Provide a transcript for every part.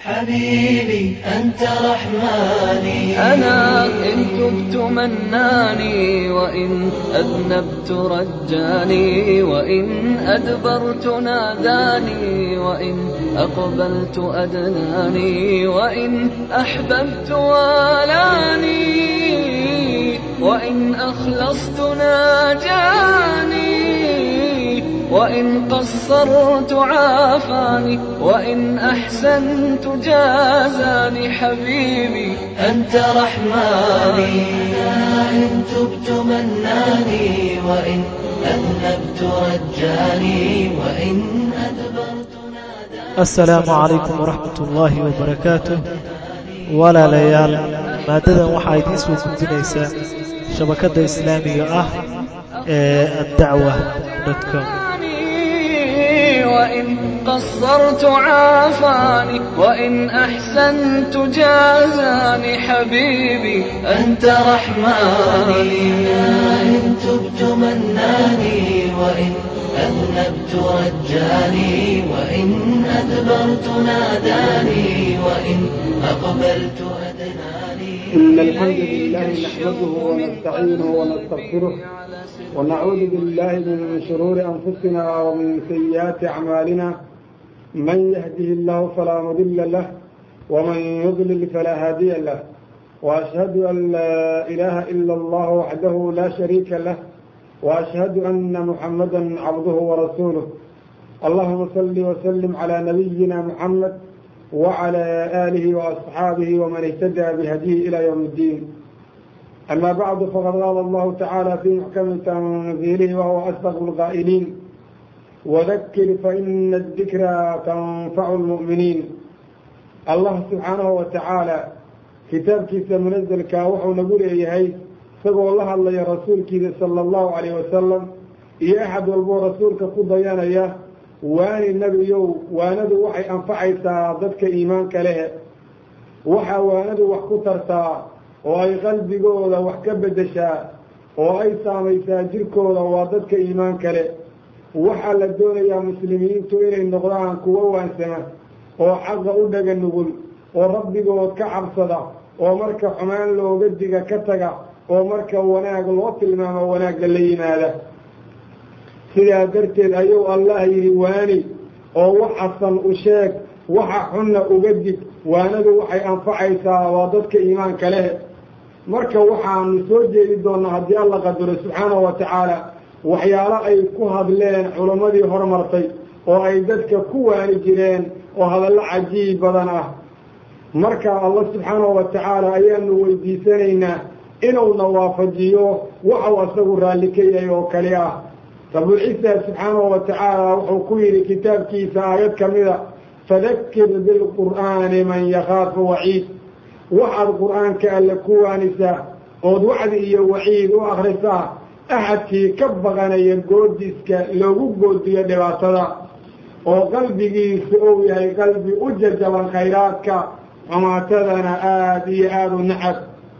حبيبي أنت رحماني أنا إن تبت مناني وإن أذنبت رجاني وإن أدبرت ناداني وإن أقبلت أدناني وإن أحببت والاني وإن أخلصت ناجاني وإن قصرت عافاني وإن أحسنت جازاني حبيبي أنت رحماني إن تبت مناني وإن أذنبت رجاني وإن أدبرت ناداني asalaamu calaykum waraxmat ullaahi wabarakaatuh walaalayaal maaddadan waxaa idiin soo gudinaysaa shabakadda islaamiga ah ee addacwa com وإن قصرت عافاني وإن أحسنت جازاني حبيبي أنت رحماني إن تبت مناني وإن أذنبت رجاني وإن أدبرت ناداني وإن أقبلت أدناني إن الحمد لله نحمده ونستعينه ونستغفره ونعوذ بالله من شرور أنفسنا ومن سيئات أعمالنا من يهده الله فلا مضل له ومن يضلل فلا هادي له وأشهد أن لا إله إلا الله وحده لا شريك له وأشهد أن محمدا عبده ورسوله اللهم صل وسلم على نبينا محمد وعلى آله وأصحابه ومن اهتدى بهديه إلى يوم الدين أما بعد فقد قال الله تعالى في محكم تنزيله وهو أصدق القائلين وذكر فإن الذكرى تنفع المؤمنين الله سبحانه وتعالى kitaabkiisa munazalkaa wuxuu nagu leeyahay isagoo la hadlaya rasuulkiisa sala allahu calayh wasalam iyo axad walboo rasuulka ku dayanaya waani nebiyow waanadu waxay anfacaysaa dadka iimaanka lehe waxaa waanadu wax ku tartaa oo ay qalbigooda wax ka beddeshaa oo ay saamaysaa jirkooda waa dadka iimaanka le waxaa la doonayaa muslimiintu inay noqdaan kuwo waansama oo xaqa u dhaga nugul oo rabbigood ka cabsada oo marka xumaan looga diga ka taga oo marka wanaag loo tilmaamo wanaagga la yimaada sidaa darteed ayuu allah yidhi waani oo waxasan u sheeg waxa xunna uga dig waanadu waxay anfacaysaa waa dadka iimaanka leh marka waxaanu soo jeedi doonnaa haddii alla qadaro subxaanahu wa tacaala waxyaalo ay ku hadleen culammadii hormartay oo ay dadka ku waani jireen oo hadallo cajiib badan ah marka allah subxaanahu wa tacaala ayaanu weydiisanaynaa inuuna waafajiyo waxau asagu raalli ka yahay oo kali ah rabulciisa subxaanahu wa tacaala wuxuu ku yidhi kitaabkiisa aayad ka mida fadakir bilqur'aani man yakhaafu waciid waxaad qur'aanka alle ku waanisaa ood wacdi iyo waciid u akhrisaa axadkii ka baqanaya goodiska loogu goodiyo dhibaatada oo qalbigiisu uu yahay qalbi u jajaban khayraadka xumaatadana aada iyo aada u nacab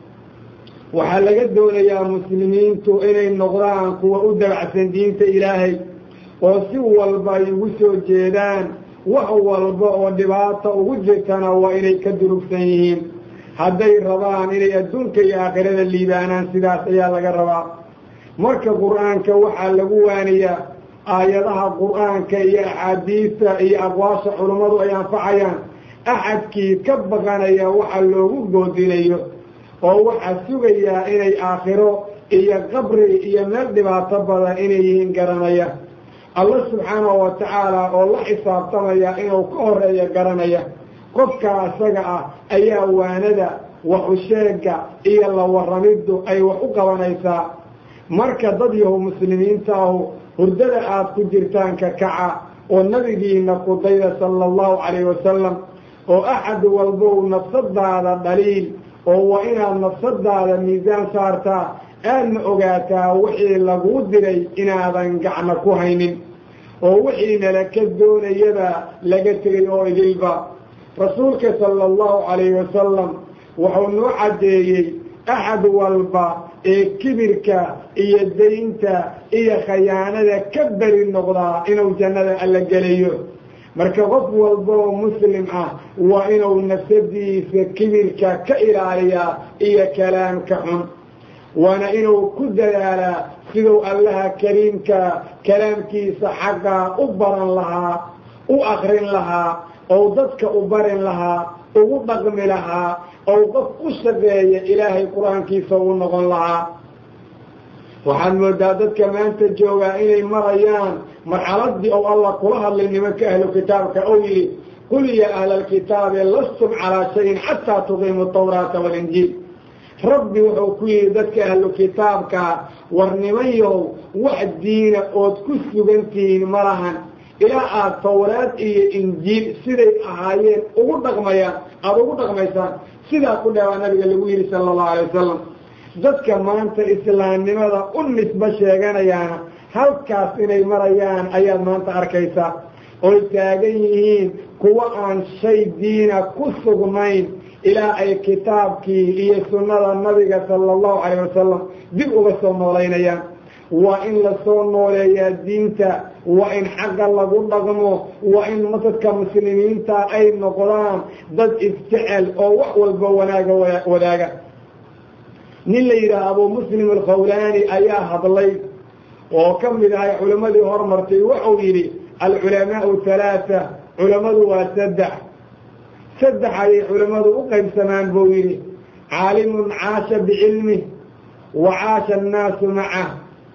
waxaa laga doonayaa muslimiintu inay noqdaan kuwa u dabacsan diinta ilaahay oo si walba ay ugu soo jeedaan wax walba oo dhibaata ugu jirtana waa inay ka durugsan yihiin hadday rabaan inay adduunka iyo aakhirada liibaanaan sidaas ayaa laga rabaa marka qur-aanka waxaa lagu waaniyaa aayadaha qur-aanka iyo axaadiista iyo aqwaasha culummadu ay anfacayaan axadkii ka baqanaya waxa loogu goodinayo oo waxaa sugayaa inay aakhiro iyo qabri iyo meel dhibaato badan inay yihiin garanaya allah subxaanahu wa tacaala oo la xisaabtamaya inuu ka horeeyo garanaya qofkaa isaga ah ayaa waanada waxu sheega iyo la warramiddu ay wax u qabanaysaa marka dad yahu muslimiinta ahu hurdada aada ku jirtaan ka kaca oo nabigiina kudayda sala allahu calayhi wasalam oo axad walbow nafsadaada dhaliil oo waa inaad nafsadaada miisaan saartaa aadna ogaataa wixii laguu diray inaadan gacno ku haynin oo wixii nalaka doonayaba laga tegay oo idilba rasuulka sala allahu calayhi wasalam wuxuu noo caddeeyey axad walba ee kibirka iyo daynta iyo khayaanada ka beri noqdaa inuu jannada alla gelayo marka qof walba oo muslim ah waa inuu nafsadiisa kibirka ka ilaaliyaa iyo kalaamka xun waana inuu ku dadaalaa siduu allaha kariimka kalaamkiisa xaggaa u baran lahaa u akrin lahaa ou dadka u barin lahaa ugu dhaqmi lahaa ou qof u shaqeeya ilaahay qur-aankiisa ugu noqon lahaa waxaad moodaa dadka maanta joogaa inay marayaan marxaladii ou allah kula hadlay nimanka ahlu kitaabka ou yidhi qul ya ahla alkitaabi lastum calaa shayin xataa tuqiimu tawraata walinjiil rabbi wuxuu ku yidhi dadka ahlu kitaabka war nimanyow wax diina ood ku sugantihiin ma lahan ilaa aada tawraad iyo injiil siday ahaayeen ugu dhaqmayaan aada ugu dhaqmaysaan sidaa ku dheebaa nabiga lagu yidhi sala allahu alay wasalam dadka maanta islaamnimada u nisbo sheeganayaana halkaas inay marayaan ayaad maanta arkaysaa oy taagan yihiin kuwa aan shay diina ku sugnayn ilaa ay kitaabkii iyo sunnada nabiga sala allahu calayh wasalam dib uga soo noolaynayaan waa in lasoo nooleeyaa diinta waa in xagga lagu dhaqmo waa in dadka muslimiinta ay noqdaan dad isjecel oo wax walba wanaaga wadaaga nin la yidhaah abuu muslim alkhawlaani ayaa hadlay oo ka mid ahay culimmadii hormartay wuxuu yidhi alculamaau halaaa culammadu waa saddex saddex ayay culimmadu u qaybsamaan buu yidhi caalimun caasha bicilmih wa caasha annaasu macah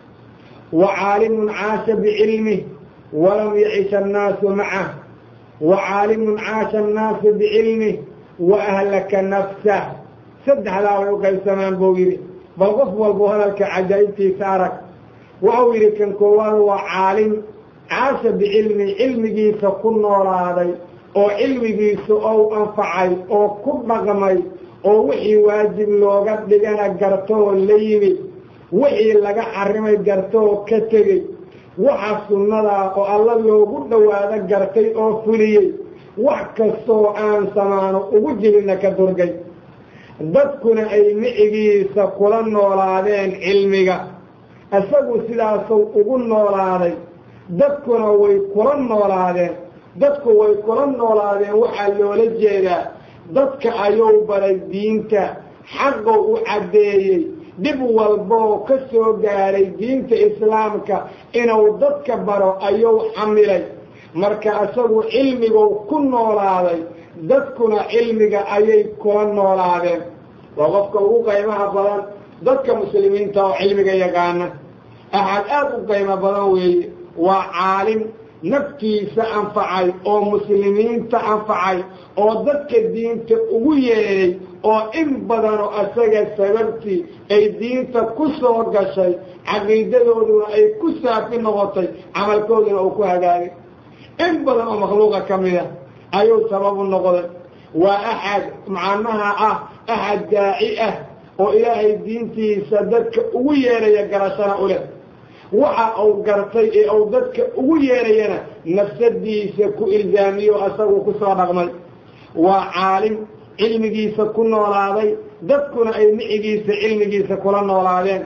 wa caalimun caasha bicilmih walam yacish annaasu macah wa caalimun caasha annaasu bicilmih wa ahlaka nafsah saddexdaa way u qaybsamaan buu yidhi bal qof walbuu hadalka cajaa'ibtiisa arag wuxuu yidhi kan koowaad waa caalim caasha bicilmi cilmigiisa ku noolaaday oo cilmigiisu ou anfacay oo ku dhaqmay oo wixii waajib looga dhigana gartoo la yimid wixii laga xarimay gartoo ka tegey waxa sunnadaa oo alla loogu dhowaado gartay oo fuliyey wax kastoo aan samaano ugu jirinna ka durgay dadkuna ay micigiisa kula noolaadeen cilmiga isagu sidaasuu ugu noolaaday dadkuna way kula noolaadeen dadku way kula noolaadeen waxaa loola jeedaa dadka ayuu baray diinta xaqou u caddeeyey dhib walboo ka soo gaaray diinta islaamka inuu dadka baro ayuu xamilay marka isagu cilmiguu ku noolaaday dadkuna cilmiga ayay kula noolaadeen waa qofka ugu qaymaha badan dadka muslimiinta oo cilmiga yaqaana axad aada u qaymo badan weeye waa caalim naftiisa anfacay oo muslimiinta anfacay oo dadka diinta ugu yeedhay oo in badanoo asaga sababtii ay diinta ku soo gashay caqiidadooduna ay ku saafi noqotay camalkooduna uu ku hagaagay in badan oo makhluuqa ka mida ayuu sababu noqday waa axad macnaha ah axad daaci ah oo ilaahay diintiisa dadka ugu yeedhaya garashana u leh waxa uu gartay ee uu dadka ugu yeedhayana nafsadiisa ku ilzaamiyo asagu ku soo dhaqmay waa caalim cilmigiisa ku noolaaday dadkuna ay micigiisa cilmigiisa kula noolaadeen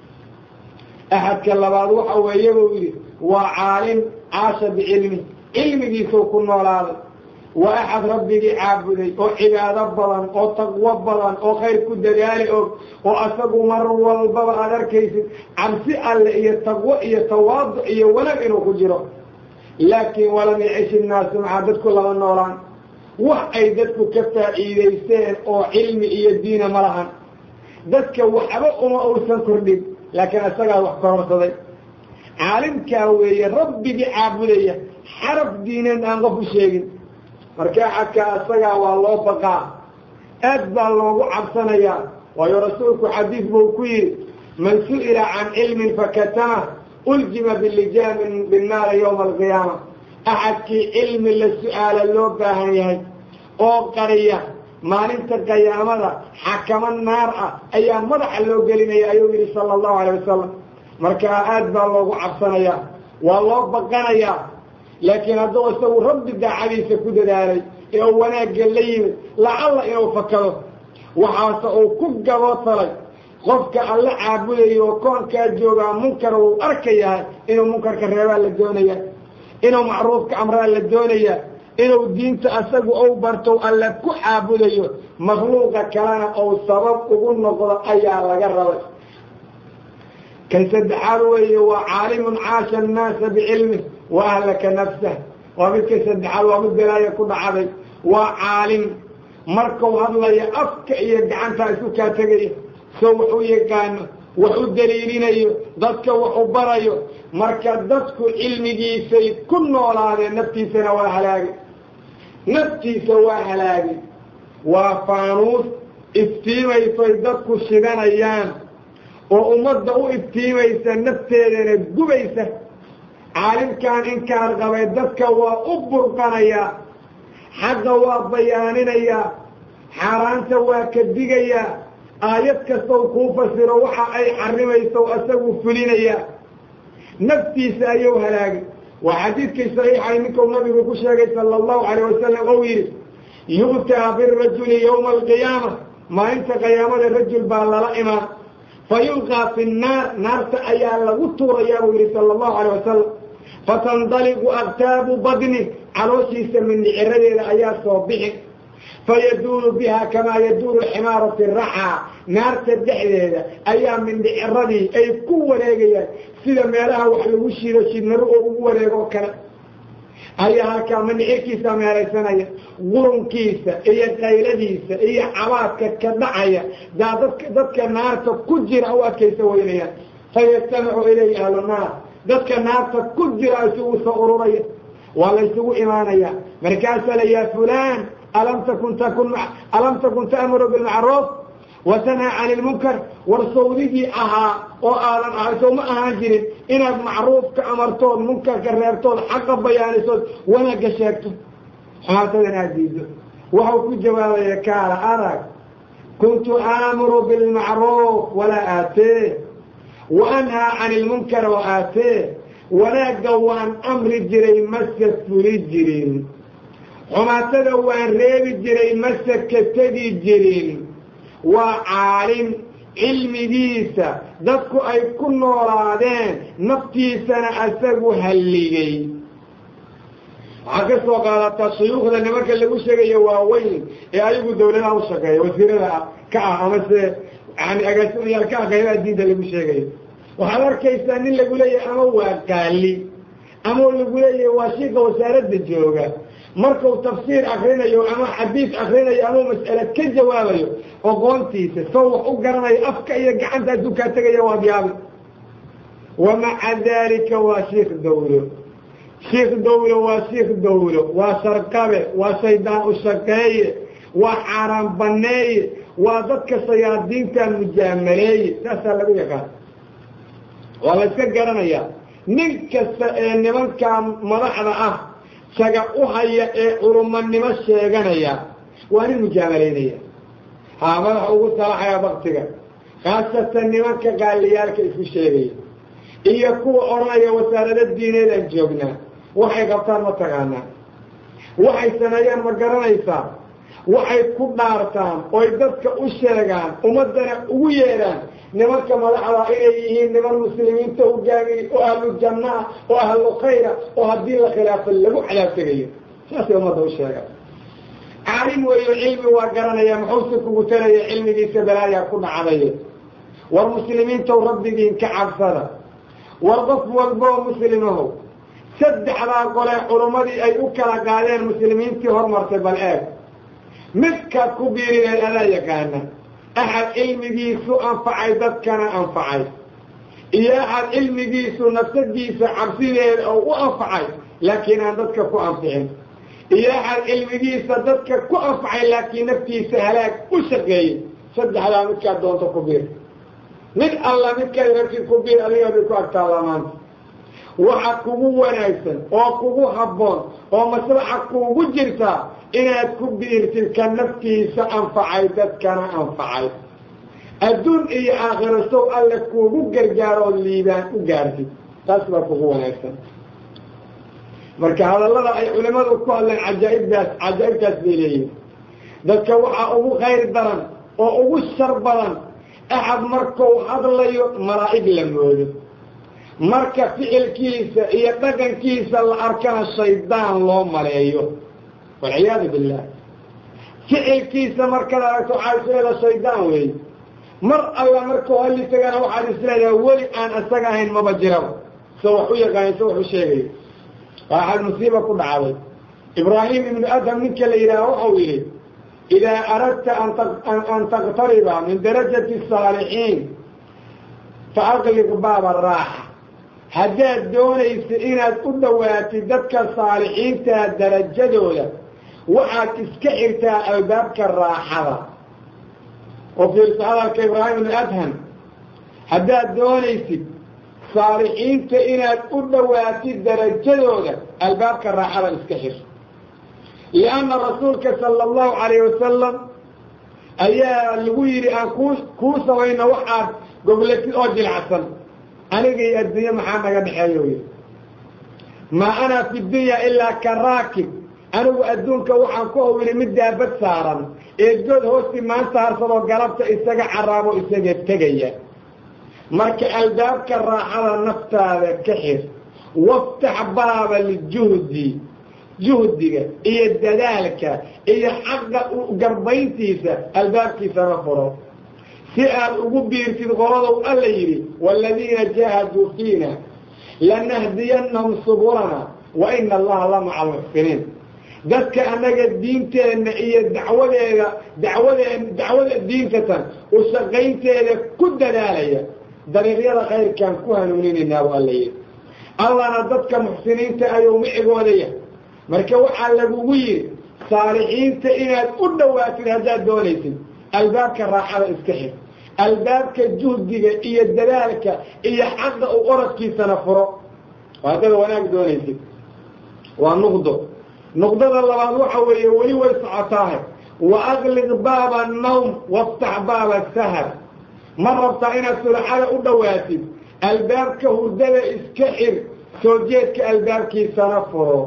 axadka labaad waxa weeye buu yidhi waa caalim caasha bicilmi cilmigiisuu ku noolaaday waa axad rabbigii caabuday oo cibaado badan oo taqwo badan oo khayr ku dadaali og oo asagu mar walbaba aad arkaysid cabsi alle iyo taqwo iyo tawaadu iyo wanaag inuu ku jiro laakiin walam yacish innaasu maxaa dadku lama noolaan wax ay dadku ka faa'iidaysteen oo cilmi iyo diina ma lahan dadka waxba uma uusan kordhin laakiin isagaa wax kororsaday caalimkaa weeye rabbigii caabudaya xaraf diineed aan qof u sheegin marka axadkaa isagaa waa loo baqaa aad baa loogu cabsanayaa waayo rasuulku xadiis buu ku yidhi man su'ila can cilmin fakatama uljima bilijaamin binnaari yowma alqiyaama axadkii cilmi la su'aala loo baahan yahay oo qariya maalinta qiyaamada xakamo naar ah ayaa madaxa loo gelinaya ayuu yidhi sala allahu alay wasalam markaa aad baa loogu cabsanayaa waa loo baqanayaa laakiin hadduu isagu rabbi daacadiisa ku dadaalay ee uu wanaagga la yimid lacalla inuu fakado waxaase uu ku gabotalay qofka alla caabudayo oo koonkaa joogaa munkar uu arkayahay inuu munkarka reebaa la doonaya inuu macruufka amraa la doonaya inuu diinta asagu ou barto alla ku caabudayo makhluuqa kalena ou sabab ugu noqdo ayaa laga rabay kan saddexaad weeye waa caalimun caasha annaasa bicilmih wa ahlaka nafsah waa midka saddexaad waa mid belaaya ku dhacday waa caalim markau hadlayo afka iyo gacantaa isu kaa tegaya soo wax u yaqaano wax u daliilinayo dadka wax u barayo marka dadku cilmigiisay ku noolaadeen naftiisana waa halaagay naftiisa waa halaagay waa faanuus iftiimaysoy dadku shidanayaan oo ummadda u iftiimaysa nafteedana gubaysa caalimkan inkaan qabay dadka waa u burqanayaa xaqa waa bayaaninayaa xaaraanta waa ka digayaa aayad kastow kuu fasiro waxa ay xarimayso isagu fulinayaa naftiisa ayuu halaagay waa xadiidkii saxiixay ninkuu nabigu ku sheegay sala allahu calayh wasalam ou yidhi yu'taa birajuli yowma alqiyaama maalinta qiyaamada rajul baa lala imaan fa yulqaa fi nnaar naarta ayaa lagu tuurayaa buu yidhi sala allahu calayh wasalam fatandaliqu aktaabu badni calooshiisa mindhiciradeeda ayaa soo bixi fayaduulu biha kamaa yaduulu ximaaru fi raxaa naarta dhexdeeda ayaa mindhiciradii ay ku wareegayaan sida meelaha wax lagu shido shidnaro oo ugu wareegoo kale ayaa halkaa mindhicirkiisa meelaysanaya qurunkiisa iyo qayladiisa iyo cabaadka ka dhacaya daa dadka dadka naarta ku jira u adkaysa weynayaan fayastamicu ilayhi ahlu naar dadka naarta ku jira isugu soo ururaya waa la ysugu imaanaya markaasaa la yaa fulaan alam takun takun alam takun ta'muru bilmacruuf wa tanhaa cani lmunkar war sawdigii ahaa oo aadan ahay sow ma ahaan jirin inaad macruufka amartood munkarka reebtood xaqa bayaanisood wanaagga sheegto xumaatadan aad diido waxau ku jawaabaya kaala arag kuntu aamuru bilmacruuf walaa aatee wa anhaa cani lmunkar wa aatee wanaagga waan amri jiray mase fuli jirin xumaatada waan reebi jiray mase ka tegi jirin waa caalim cilmigiisa dadku ay ku noolaadeen naftiisana asagu halligay waxaa ka soo qaadataa shuyuukhda nimanka lagu sheegayo waaweyn ee ayagu dawladaha u shaqeeya wasiirada ka ah amase yani agaasimayaal ka ah qaybaha diinta lagu sheegayo waxaad arkaysaa nin lagu leeyahay ama waa qaali ama lagu leeyahay waa shiika wasaaradda jooga markuu tafsiir akrinayo ama xadiis akrinayo ama mas'ale ka jawaabayo oqoontiisa soo wax u garanayo afka iyo gacanta aduu kaa tegaya waad yaabi wa maca daalika waa shiik dawlo shiik dawlo waa shiik dawlo waa sarqabe waa shaydaan u shaqeeye waa xaaraan baneeye waa dadka shayaadiintan mujaamaleeye saasaa lagu yaqaan waa la yska garanayaa nin kasta ee nimankaa madaxda ah saga u haya ee culumanimo sheeganaya waa nin mujaamalaynaya haa madaxa ugu salaxaya baktiga khaasatan nimanka qaaliyaalka isku sheegaya iyo kuwa odhanaya wasaarado diineedaan joognaa waxay qabtaan ma taqaanaa waxay sameeyaan ma garanaysaa waxay ku dhaartaan oy dadka u sheegaan ummaddana ugu yeedhaan nimanka madaxda inay yihiin niman muslimiinta hogaamiye oo ahlu janna ah oo ahlu khayra oo haddii la khilaafo lagu cadaab tegayo saasay ummadda u sheegaan caalim weeyo cilmi waa garanaya muxuuse kugu talaya cilmigiisa balaayaa ku dhacday war muslimiintow rabbigiin ka cabsada war qof walboo muslimahow saddexdaa qolee culummadii ay u kala qaadeen muslimiintii hormartay bal eeg midkaad ku biirineed adaa yaqaana axad cilmigiisu anfacay dadkana anfacay iyo axad cilmigiisu nafsadiisa cabsideeda oo u anfacay laakiin aan dadka ku anficin iyo axad cilmigiisa dadka ku anfacay laakiin naftiisa halaag u shaqeeyey saddexdaa midkaad doonto ku biir mid alla midkaad rabtid ku biir adiga bay ku agtaallaa maanta waxa kugu wanaagsan oo kugu habboon oo maslaxa kuugu jirtaa inaad ku biirtid ka naftiisa anfacay dadkana anfacay adduun iyo aakhiro sow alle kuugu gargaaroo liibaan u gaartid taas baa kugu wanaagsan marka hadallada ay culimmadu ku hadleen cajaaibdaas cajaa'ibtaas bay leeyihin dadka waxaa ugu khayr daran oo ugu shar badan axad markuu hadlayo malaa'ig la moodo marka ficilkiisa iyo dhaqankiisa la arkana shaydaan loo maleeyo walciyaadu billah ficilkiisa markada aragto waxaa isleedaha shaydaan weeye mar alla markuu halli tagana waxaad isleedaha weli aan isaga ahayn maba jiraba so wax u yaqaani so wax u sheegayo waxaad musiiba ku dhacday ibraahim ibnu adham ninka la yidhaaha waxau yidhi idaa aradta an taqtariba min darajati saalixiin fa aqliq baaba raaxa haddaad doonaysa inaad u dhowaatid dadka saalixiintaa darajadooda waxaad iska xirtaa albaabka raaxada oo fiirso hadalka ibraahim ibnu adham haddaad doonaysid saalixiinta inaad u dhowaatid darajadooda albaabka raaxada iska xir lianna rasuulka sala allahu calayh wasalam ayaa lagu yidhi aan kuu kuu samayno waxaad goblatid oo jilacsan aniga iyo adduunye maxaa naga dhexeeyo yidhi maa ana fi dunya ilaa ka raakib anigu adduunka waxaan ku hawili mid daabad saaran eedgood hoostii maanta harsadoo galabta isaga caraabo isaga tegaya marka albaabka raaxada naftaada ka xir waftax baaba lijuhdi juhdiga iyo dadaalka iyo xaqa garbayntiisa albaabkiisana furo si aad ugu biirtid qoladow alla yidhi waaladiina jaahaduu fiina lanahdiyannahum subulana wa ina allaha la maca almuxsiniin dadka annaga diinteenna iyo dacwadeeda dacwadeen dacwada diintatan u shaqaynteeda ku dadaalaya dariiqyada khayrkaan ku hanuuninaynaa bu alla yidhi allana dadka muxsiniinta ayuu micigooda yahay marka waxaa lagugu yidhi saalixiinta inaad u dhowaatid haddaad doonaysid albaabka raaxada iska xir albaabka juhdiga iyo dadaalka iyo xaqa u oradkiisana furo oo haddaad wanaag doonaysid waa nuqdo nuqdada labaad waxa weeye weli way socotaahe wa aqliq baaba annawm waftax baaba sahar ma rabtaa inaad sulaxada u dhowaatid albaabka hurdada iska xir soo jeedka albaabkiisana furo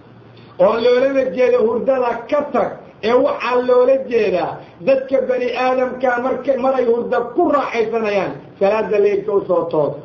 oo loolama jeeda hurdada ka tag ee waxaa loola jeedaa dadka bani aadamkaa marka maray hurda ku raaxaysanayaan salaada leylka usoo toos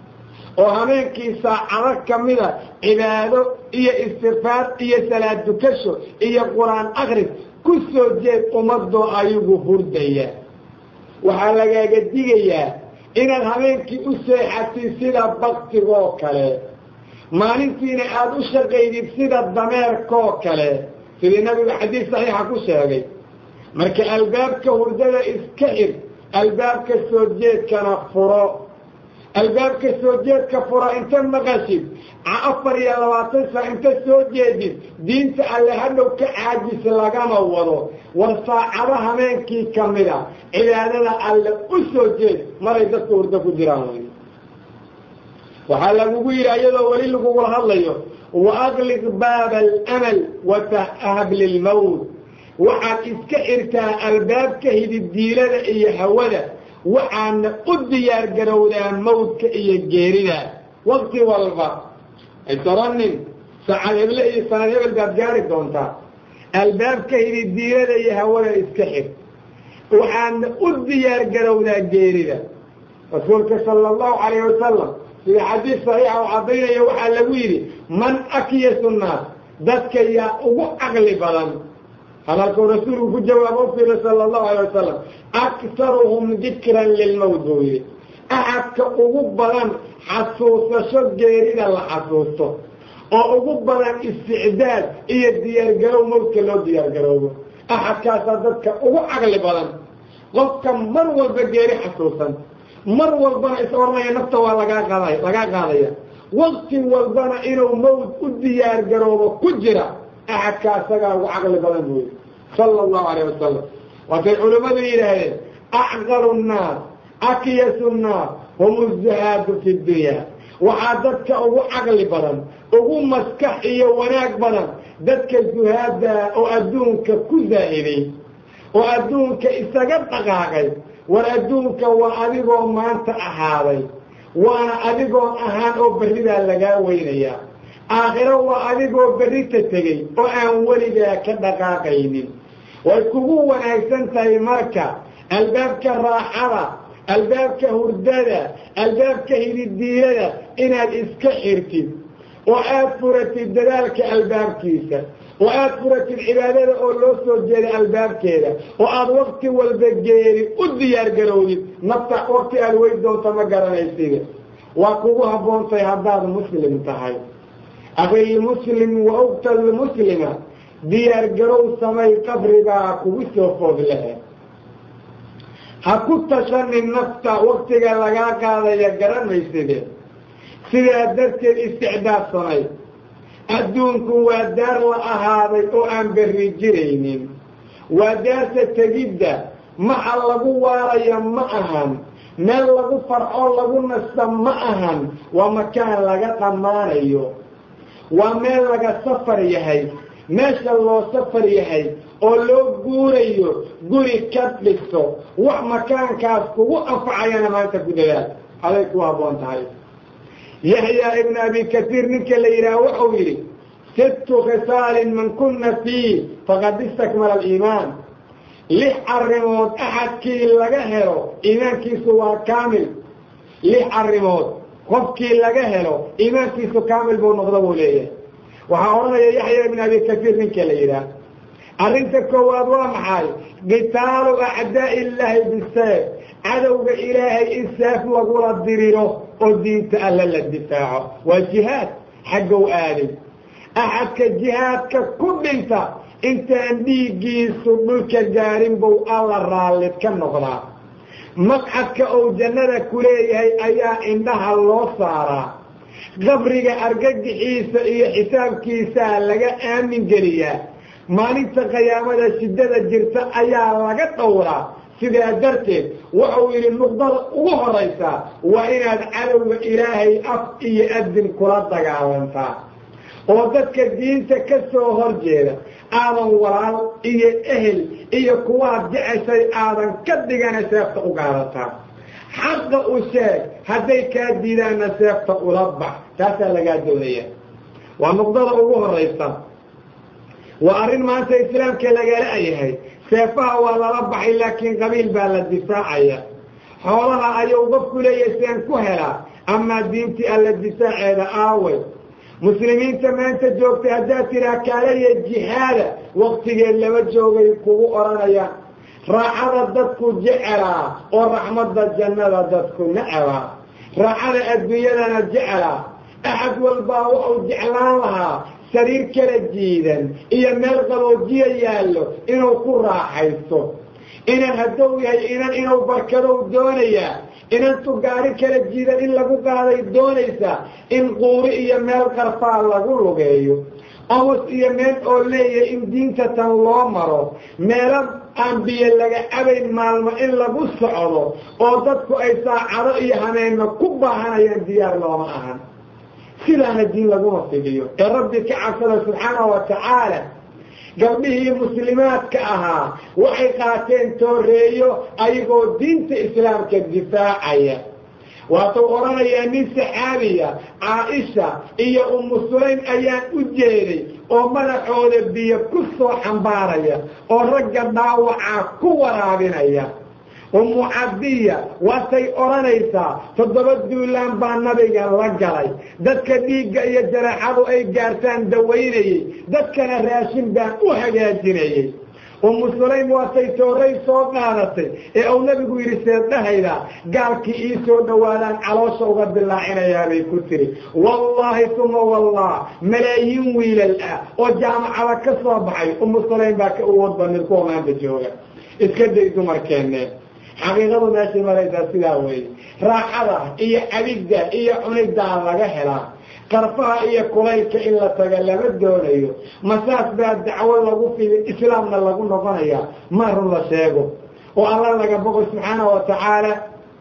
oo habeenkii saacado ka mida cibaado iyo istikfaar iyo salaad dukasho iyo qur-aan akris ku soo jeed ummadoo ayagu hurdaya waxaa lagaaga digayaa inaad habeenkii u seexatid sida baktigoo kale maalintiina aada u shaqaydid sida dameerkoo kale sidii nabigu xadiis saxiixa ku sheegay marka albaabka hurdada iska xir albaabka soo jeedkana furo albaabka soo jeedka furo inta maqashid afar iyo labaatan saa inta soo jeedid diinta alle hadhow ka caajis lagama wado war saacado habeenkii ka mida cibaadada alle u soo jeed maray dadka hurdo ku jiraan wy waxaa lagugu yidhi ayadoo weli lagugula hadlayo wa aqliq baaba alamal watahab lilmawt waxaad iska xirtaa albaabka hididdiilada iyo hawada waxaadna u diyaar garowdaa mawdka iyo geerida wakti walba aysoranin saacad heble iyo sanad hebel baad gaari doontaa albaabka hididdiilada iyo hawada iska xir waxaadna u diyaar garowdaa geerida rasuulka sala allahu calayh wasalam sida xadiis saxiixa oo caddaynaya waxaa lagu yidhi man akyasu nnaas dadka yaa ugu caqli badan hadalkuu rasuulku ku jawaabo u fiira sala allahu alay wasalam aktaruhum dikran lilmowt buu yidhi axadka ugu badan xasuusasho geerida la xasuusto oo ugu badan isticdaad iyo diyaargarow mawdka loo diyaargaroobo axadkaasaa dadka ugu caqli badan qofka mar walba geeri xasuusan mar walbana is oranaya nafta waa lagaa qaada lagaa qaadaya wakti walbana inuu mawd u diyaar garoobo ku jira axadka asagaa ugu caqli badan buu yidhi sala allahu alayh wasalam waatay culimmadu yidhaahdeen acqalu nnaas akyasu nnaas hum uzahaadu fi dunya waxaa dadka ugu caqli badan ugu maskax iyo wanaag badan dadka zuhaada oo adduunka ku zaa'iday oo adduunka isaga dhaqaaqay war adduunka waa adigoo maanta ahaaday waana adigoon ahaan oo berridaa lagaa weynayaa aakhiro waa adigoo berrita tegey oo aan weligaa ka dhaqaaqaynin way kugu wanaagsan tahay marka albaabka raaxada albaabka hurdada albaabka hididiilada inaad iska xirtid oo aada furatid dadaalka albaabkiisa oo aada furatid cibaadada oo loo soo jeeda albaabkeeda oo aada wakti walba geeri u diyaar garowdid nafta wakti aada wey doonta ma garanaysid waa kugu habboontahay haddaad muslim tahay akilmuslim wa ugtalmuslima diyaar garow samay qabribaa kugu soo food lehe ha ku tashanin nafta waktiga lagaa qaadaya garanayside sidaa darteed isticdaad samay adduunku waa daar la ahaaday oo aan berri jiraynin waa daarta tegidda maxa lagu waaraya ma ahan meel lagu farxo lagu nasta ma ahan waa makaan laga dhammaanayo waa meel laga safar yahay meesha loo safar yahay oo loo guurayo guri ka dhigto wax makaankaas kugu anfacayana maanta ku dadaal aday ku habboon tahay yahyaa ibnu abi kasiir ninka la yidhaah wuxuu yidhi sittu khisaalin man kunna fii faqad istakmala aliimaan lix arrimood axadkii laga helo iimaankiisu waa kaamil lix arrimood qofkii laga helo iimaankiisu kaamil buu noqdo buu leeyahay waxaa odhanaya yaxya ibn abi kasiir ninka la yidhaah arrinta koowaad waa maxay qitaalu acdaa illaahi biseef cadowga ilaahay in seef lagula diriro oo diinta alla la difaaco waa jihaad xaggow aaday axadka jihaadka ku dhinta intaan dhiiggiisu dhulka gaarin buu alla raallid ka noqdaa maqcadka uu jannada ku leeyahay ayaa indhaha loo saaraa qabriga argagixiisa iyo xisaabkiisaa laga aamin geliyaa maalinta qiyaamada shiddada jirta ayaa laga dhowraa sidaa darteed wuxuu yidhi nuqdada ugu horaysaa waa inaad cadowga ilaahay af iyo adin kula dagaalantaa oo dadka diinta ka soo horjeeda aadan walaal iyo ehel iyo kuwaad jeceshay aadan ka dhigana seefta u gaadataa xaqa u sheeg hadday kaa diidaanna seefta ula bax taasaa lagaa doonaya waa nuqdada ugu horaysa waa arrin maanta islaamka lagala yahay seefaha waa lala baxay laakiin qabiil baa la difaacaya xoolaha ayuu qofku leeyahay seen ku helaa amaa diintii alla difaaceeda aaway muslimiinta maanta joogtay haddaad tidhaah kaalaya jihaada waktigeed lama joogay kugu odhanayaan raacada dadku jecelaa oo raxmadda jannada dadku necabaa raacada adduunyadana jecelaa axad walbaa wuxuu jeclaan lahaa sariir kala jiidan iyo meel qaboojiya yaallo inuu ku raaxaysto inan hadduu yahay inan inuu barkadow doonayaa inantu gaari kala jiidan in lagu qaaday doonaysaa in quuri iyo meel qarfaa lagu lugeeyo amus iyo meel oo leeyahay in diinta tan loo maro meelo aan biyo laga cabayn maalmo in lagu socdo oo dadku ay saacado iyo hameenno ku baahanayaan diyaar looma ahan sidaana diin laguma fidiyo ee rabbi ka cabsada subxaanahu wa tacaala gabdhihii muslimaadka ahaa waxay qaateen tooreeyo ayagoo diinta islaamka difaacaya waatuu odhanayaa nin saxaabiya caaisha iyo umu sulaym ayaan u jeeday oo madaxooda biyo ku soo xambaaraya oo ragga dhaawacaa ku waraabinaya umu cadiya waatay odhanaysaa toddoba duulaan baa nabiga la galay dadka dhiigga iyo jaraexadu ay gaartaan dawaynayey dadkana raashin baan u hagaajinayey umu sulaym waatay tooray soo qaadatay ee uu nabigu yidhi seeddhahayda gaalkii ii soo dhowaadaan caloosha uga dilaacinayaabay ku tiri wallaahi uma wallah malaayiin wiilal ah oo jaamacada ka soo baxay umu sulaym baa ka awood banid kuwa maanta jooga iska day dumarkeenne xaqiiqadu meeshay maraysaa sidaa weeye raaxada iyo cabidda iyo cuniddaa laga helaa qarfaha iyo kulaylka in la taga lama doonayo masaas baa dacwo lagu fidi islaamna lagu noqonayaa ma run la sheego oo alla laga boqo subxaanahu wa tacaala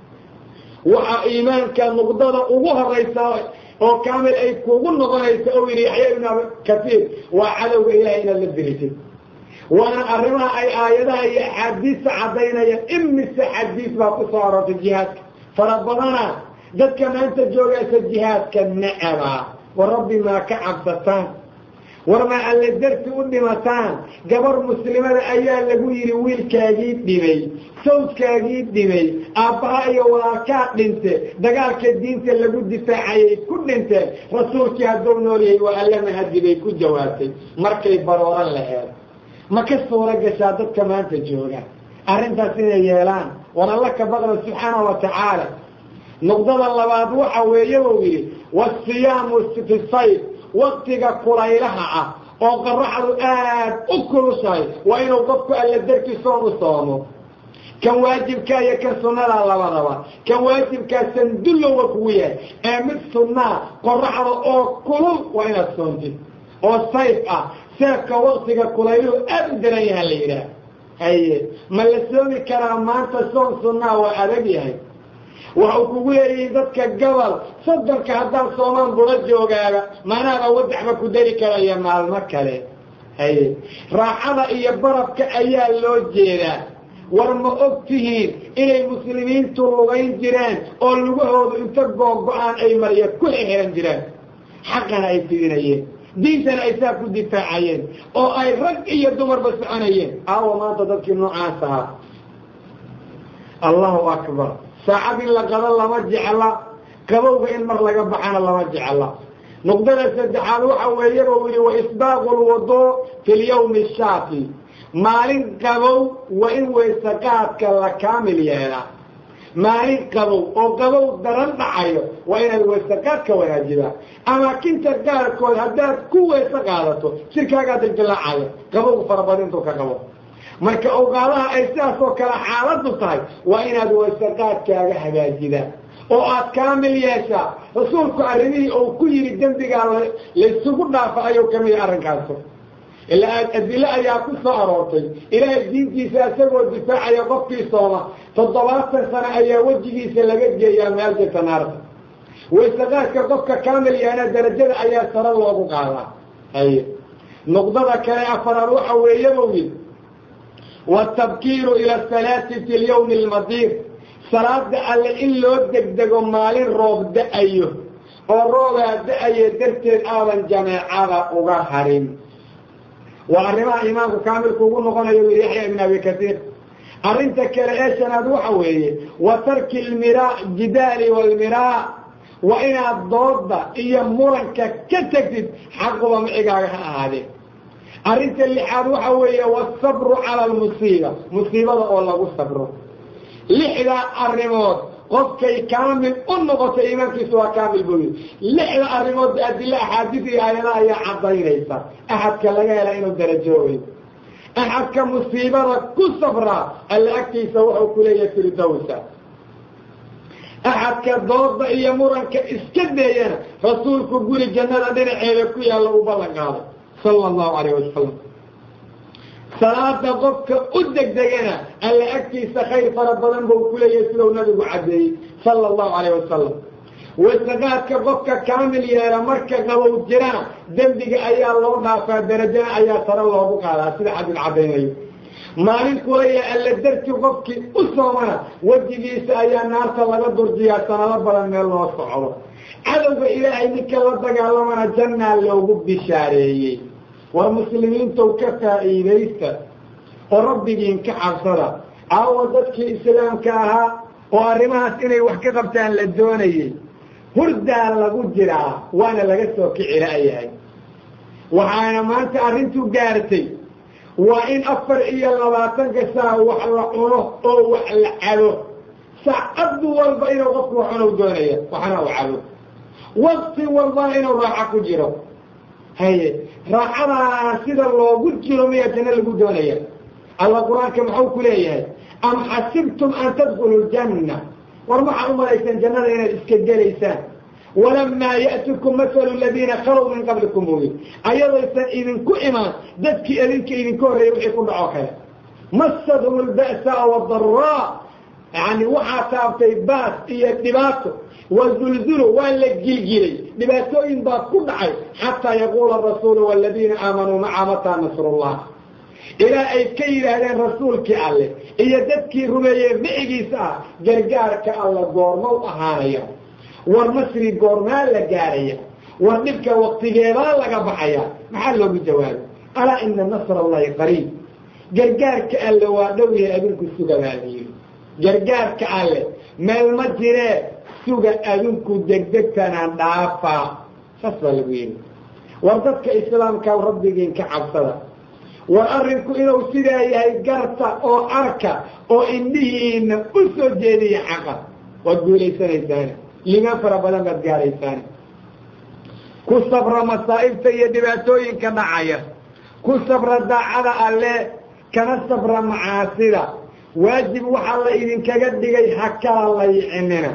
waxaa iimaanka nuqdada ugu horaysa oo kaamil ay kugu noqonaysa ou yidhi yaxya ibnu abi kasiir waa cadowga ilahay inaad la dirisid waana arrimaha ay aayadaha iyo axaadiista caddaynayaan imise xadiis baa ku soo arortay jihaadka fara badana dadka maanta joogaysa jihaadka necaba wa rabbi maa ka cabsataan war ma alle darti u dhimataan gabar muslimada ayaa lagu yidhi wiilkaagii dhimay sawdkaagii dhimay aabbaha iyo walaalkaa dhinte dagaalka diinta lagu difaacayay ku dhinteen rasuulkii hadduu nool yahay waa alle mahadi bay ku jawaabtay markay barooran laheed ma ka suuro gashaa dadka maanta jooga arrintaas inay yeelaan war alla ka baqda subxaana wa tacaala nuqdada labaad waxa weeye buu yidhi wasiyaamu fi sayf waktiga kulaylaha ah oo qaraxdu aad u kulushahay waa inuu qofku alla dartii soon u soomo kan waajibkaa iyo kan sunnadaa labadaba kan waajibkaa sandullowa kugu yahay ee mid sunnaa qoraxda oo kulul waa inaad soontid oo sayf ah seefka waktiga kulayluhu aad u daran yaha la yidhaah haye ma la soomi karaa maanta soon sunnaa waa adag yahay waxau kugu leeyihiin dadka gobol soddonka haddaan soomaan bula joogaaba manaaba wadaxba ku dari karaya maalmo kale haye raaxada iyo barafka ayaa loo jeedaa war ma og tihiin inay muslimiintu lugayn jireen oo lugahoodu inta googo-aan ay marya ku xixiran jireen xaqana ay fidinayeen diintana ay saa ku difaacayeen oo ay rag iyo dumarba soconayeen aawa maanta dadkii noocaas ahaa allahu akbar saacad in la qado lama jecla qabowga in mar laga baxana lama jecla nuqdada saddexaad waxa weeye buu yihi waisbaaqu lwuduu fi lyawmi shaafi maalin qabow waa in weysaqaadka la kaamil yeelaa maalin qabow oo qabow daran dhacayo waa inaad weysaqaadka wanaajibaa amaakinta qaarkood haddaad ku weyse qaadato jirkaagaa dildilaacaya qabowga farabadintuu ka qabo marka awqaadaha ay sidaas oo kale xaaladu tahay waa inaad weysaqaadkaaga hagaajidaa oo aad kaamil yeeshaa rasuulku arrimihii uu ku yidhi dembigaa laysugu dhaafa ayuu kamid arrinkaasu ilaa adilo ayaa ku soo aroortay ilaahay diintiisa isagoo difaacaya qofkii sooma toddobaatan sano ayaa wejigiisa laga geeyaa meel jirta naarta weysaqaadka qofka kaamil yaana darajada ayaa sare loogu qaadaa haye nuqdada kale afaraad waxa weeye buu yidhi watabkiiru ila asalaati fi lyawmi almadiir salaada alle in loo degdego maalin roob da-ayo oo roobaa da-aye darteed aadan jameecada uga harin waa arrimaha imaamku kaamilku ugu noqonayo yidhi yaxya ibn abi kasiir arrinta kale ee shanaad waxa weeye wa tarki lmiraa jidaali walmiraa waa inaad dooda iyo muranka ka tegtid xaquba micigaaga ha ahaadee arrinta lixaad waxa weeye wasabru cala almusiiba musiibada oo lagu sabro lixdaa arrimood qofkay kaamil u noqotay iimaankiisu waa kaamil buu yidhi lixda arrimoodba adilo axaadiis iyo aayadaha ayaa cadaynaysa axadka laga hela inuu darajoobayo axadka musiibada ku sabraa alla agtiisa wuxuu ku leeyahay firdowsa axadka dooda iyo muranka iska deeyana rasuulku guri jannada dhinaceeda ku yaalla u ballan qaaday sala allahu calayh wasalam salaada qofka u degdegana alla agtiisa khayr fara badan buu ku leeyahay sidau nabigu caddeeyey sala allahu calayh wasalam wasaqaadka qofka kaamil yeela marka qabow jirana dembiga ayaa loo dhaafaa darajana ayaa sare loogu qaadaa sida xadid caddaynayo maalin kulaya alla darti qofkii u soomana wejigiisa ayaa naarta laga durjiyaa sanado badan meel loo socdo cadowga ilaahay ninka la dagaalamana jannaa loogu bishaareeyey war muslimiintow ka faa'iidaysta oo rabbigiin ka cabsada aawa dadkii islaamka ahaa oo arrimahaas inay wax ka qabtaan la doonayey hurdaa lagu jiraa waana laga soo kici la'yahay waxaana maanta arrintu gaartay waa in afar iyo labaatanka saa wax la cuno oo wax la cabo saacaddu walba inuu qofku wax cunow doonaya waxna u cabo wakti walbana inuu raaxo ku jiro haye raaxadaa sida loogu jiro miyaa janno lagu doonaya alla qur-aanka muxuu ku leeyahay am xasibtum an tadkulu ljanna war maxaad u malaysaan jannada inaad iska gelaysaan walamaa ya'tikum masalu aladiina khalow min qablikum buuyi ayadaysan idinku imaan dadkii idinka idinka horreeyay wixii ku dhaco kale masadhum alba'saa wadaraa yani waxaa taabtay baas iyo dhibaato wazulzulu waa la gilgilay dhibaatooyin baa ku dhacay xataa yaquula arasuulu waladiina aamanuu maca mataa nasrullah ilaa ay ka yidhaahdeen rasuulkii alleh iyo dadkii rumeeyey micigiisa ah gargaarka alla goorma u ahaanaya war nasri goormaa la gaaraya war dhibka waktigeedaa laga baxaya maxaa loogu jawaabay alaa ina nasr allahi qariib gargaarka alle waa dhow yahay adinku suga baa la yidhi gargaarka alle meel ma jiree suga adinku degdegtanaan dhaafaa saas baa lagu yidhi war dadka islaamka rabbigiin ka cabsada war arrinku inuu sidaa yahay garta oo arka oo indhihiina u soo jeediya xaqa waad guulaysanaysaan limaan fara badan baad gaaraysaan ku sabra masaa'ibta iyo dhibaatooyinka dhacaya ku sabra daacada alle kana sabra macaasida waajib waxaa la idinkaga dhigay ha kala laycinina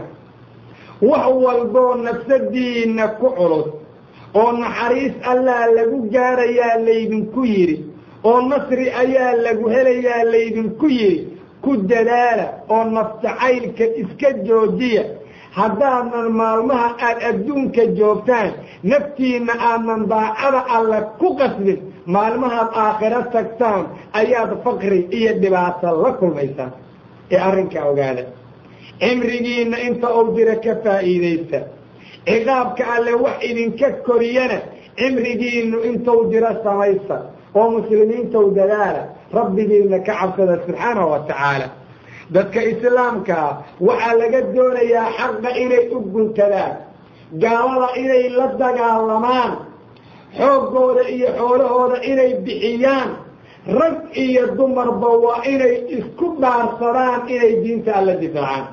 wax walboo nafsadiina ku culus oo naxariis allaa lagu gaarayaa laydinku yidhi oo nasri ayaa lagu helayaa laydinku yidhi ku dadaala oo naftacaylka iska joojiya haddaadan maalmaha aad adduunka joogtaan naftiinna aadan daacada alle ku qasbin maalmahaad aakhiro tagtaan ayaad faqri iyo dhibaato la kulmaysaan ee arrinkaa ogaada cimrigiinna inta uu jiro ka faa'iidaysta ciqaabka alle wax idinka koriyana cimrigiinnu intuu jiro samaysta oo muslimiintow dadaala rabbigiina ka cabsada subxaanahu wa tacaala dadka islaamkaa waxaa laga doonayaa xaqa inay u guntadaan gaalada inay la dagaalamaan xooggooda iyo xoolahooda inay bixiyaan rag iyo dumarba waa inay isku dhaarsadaan inay diinta alla difaacaan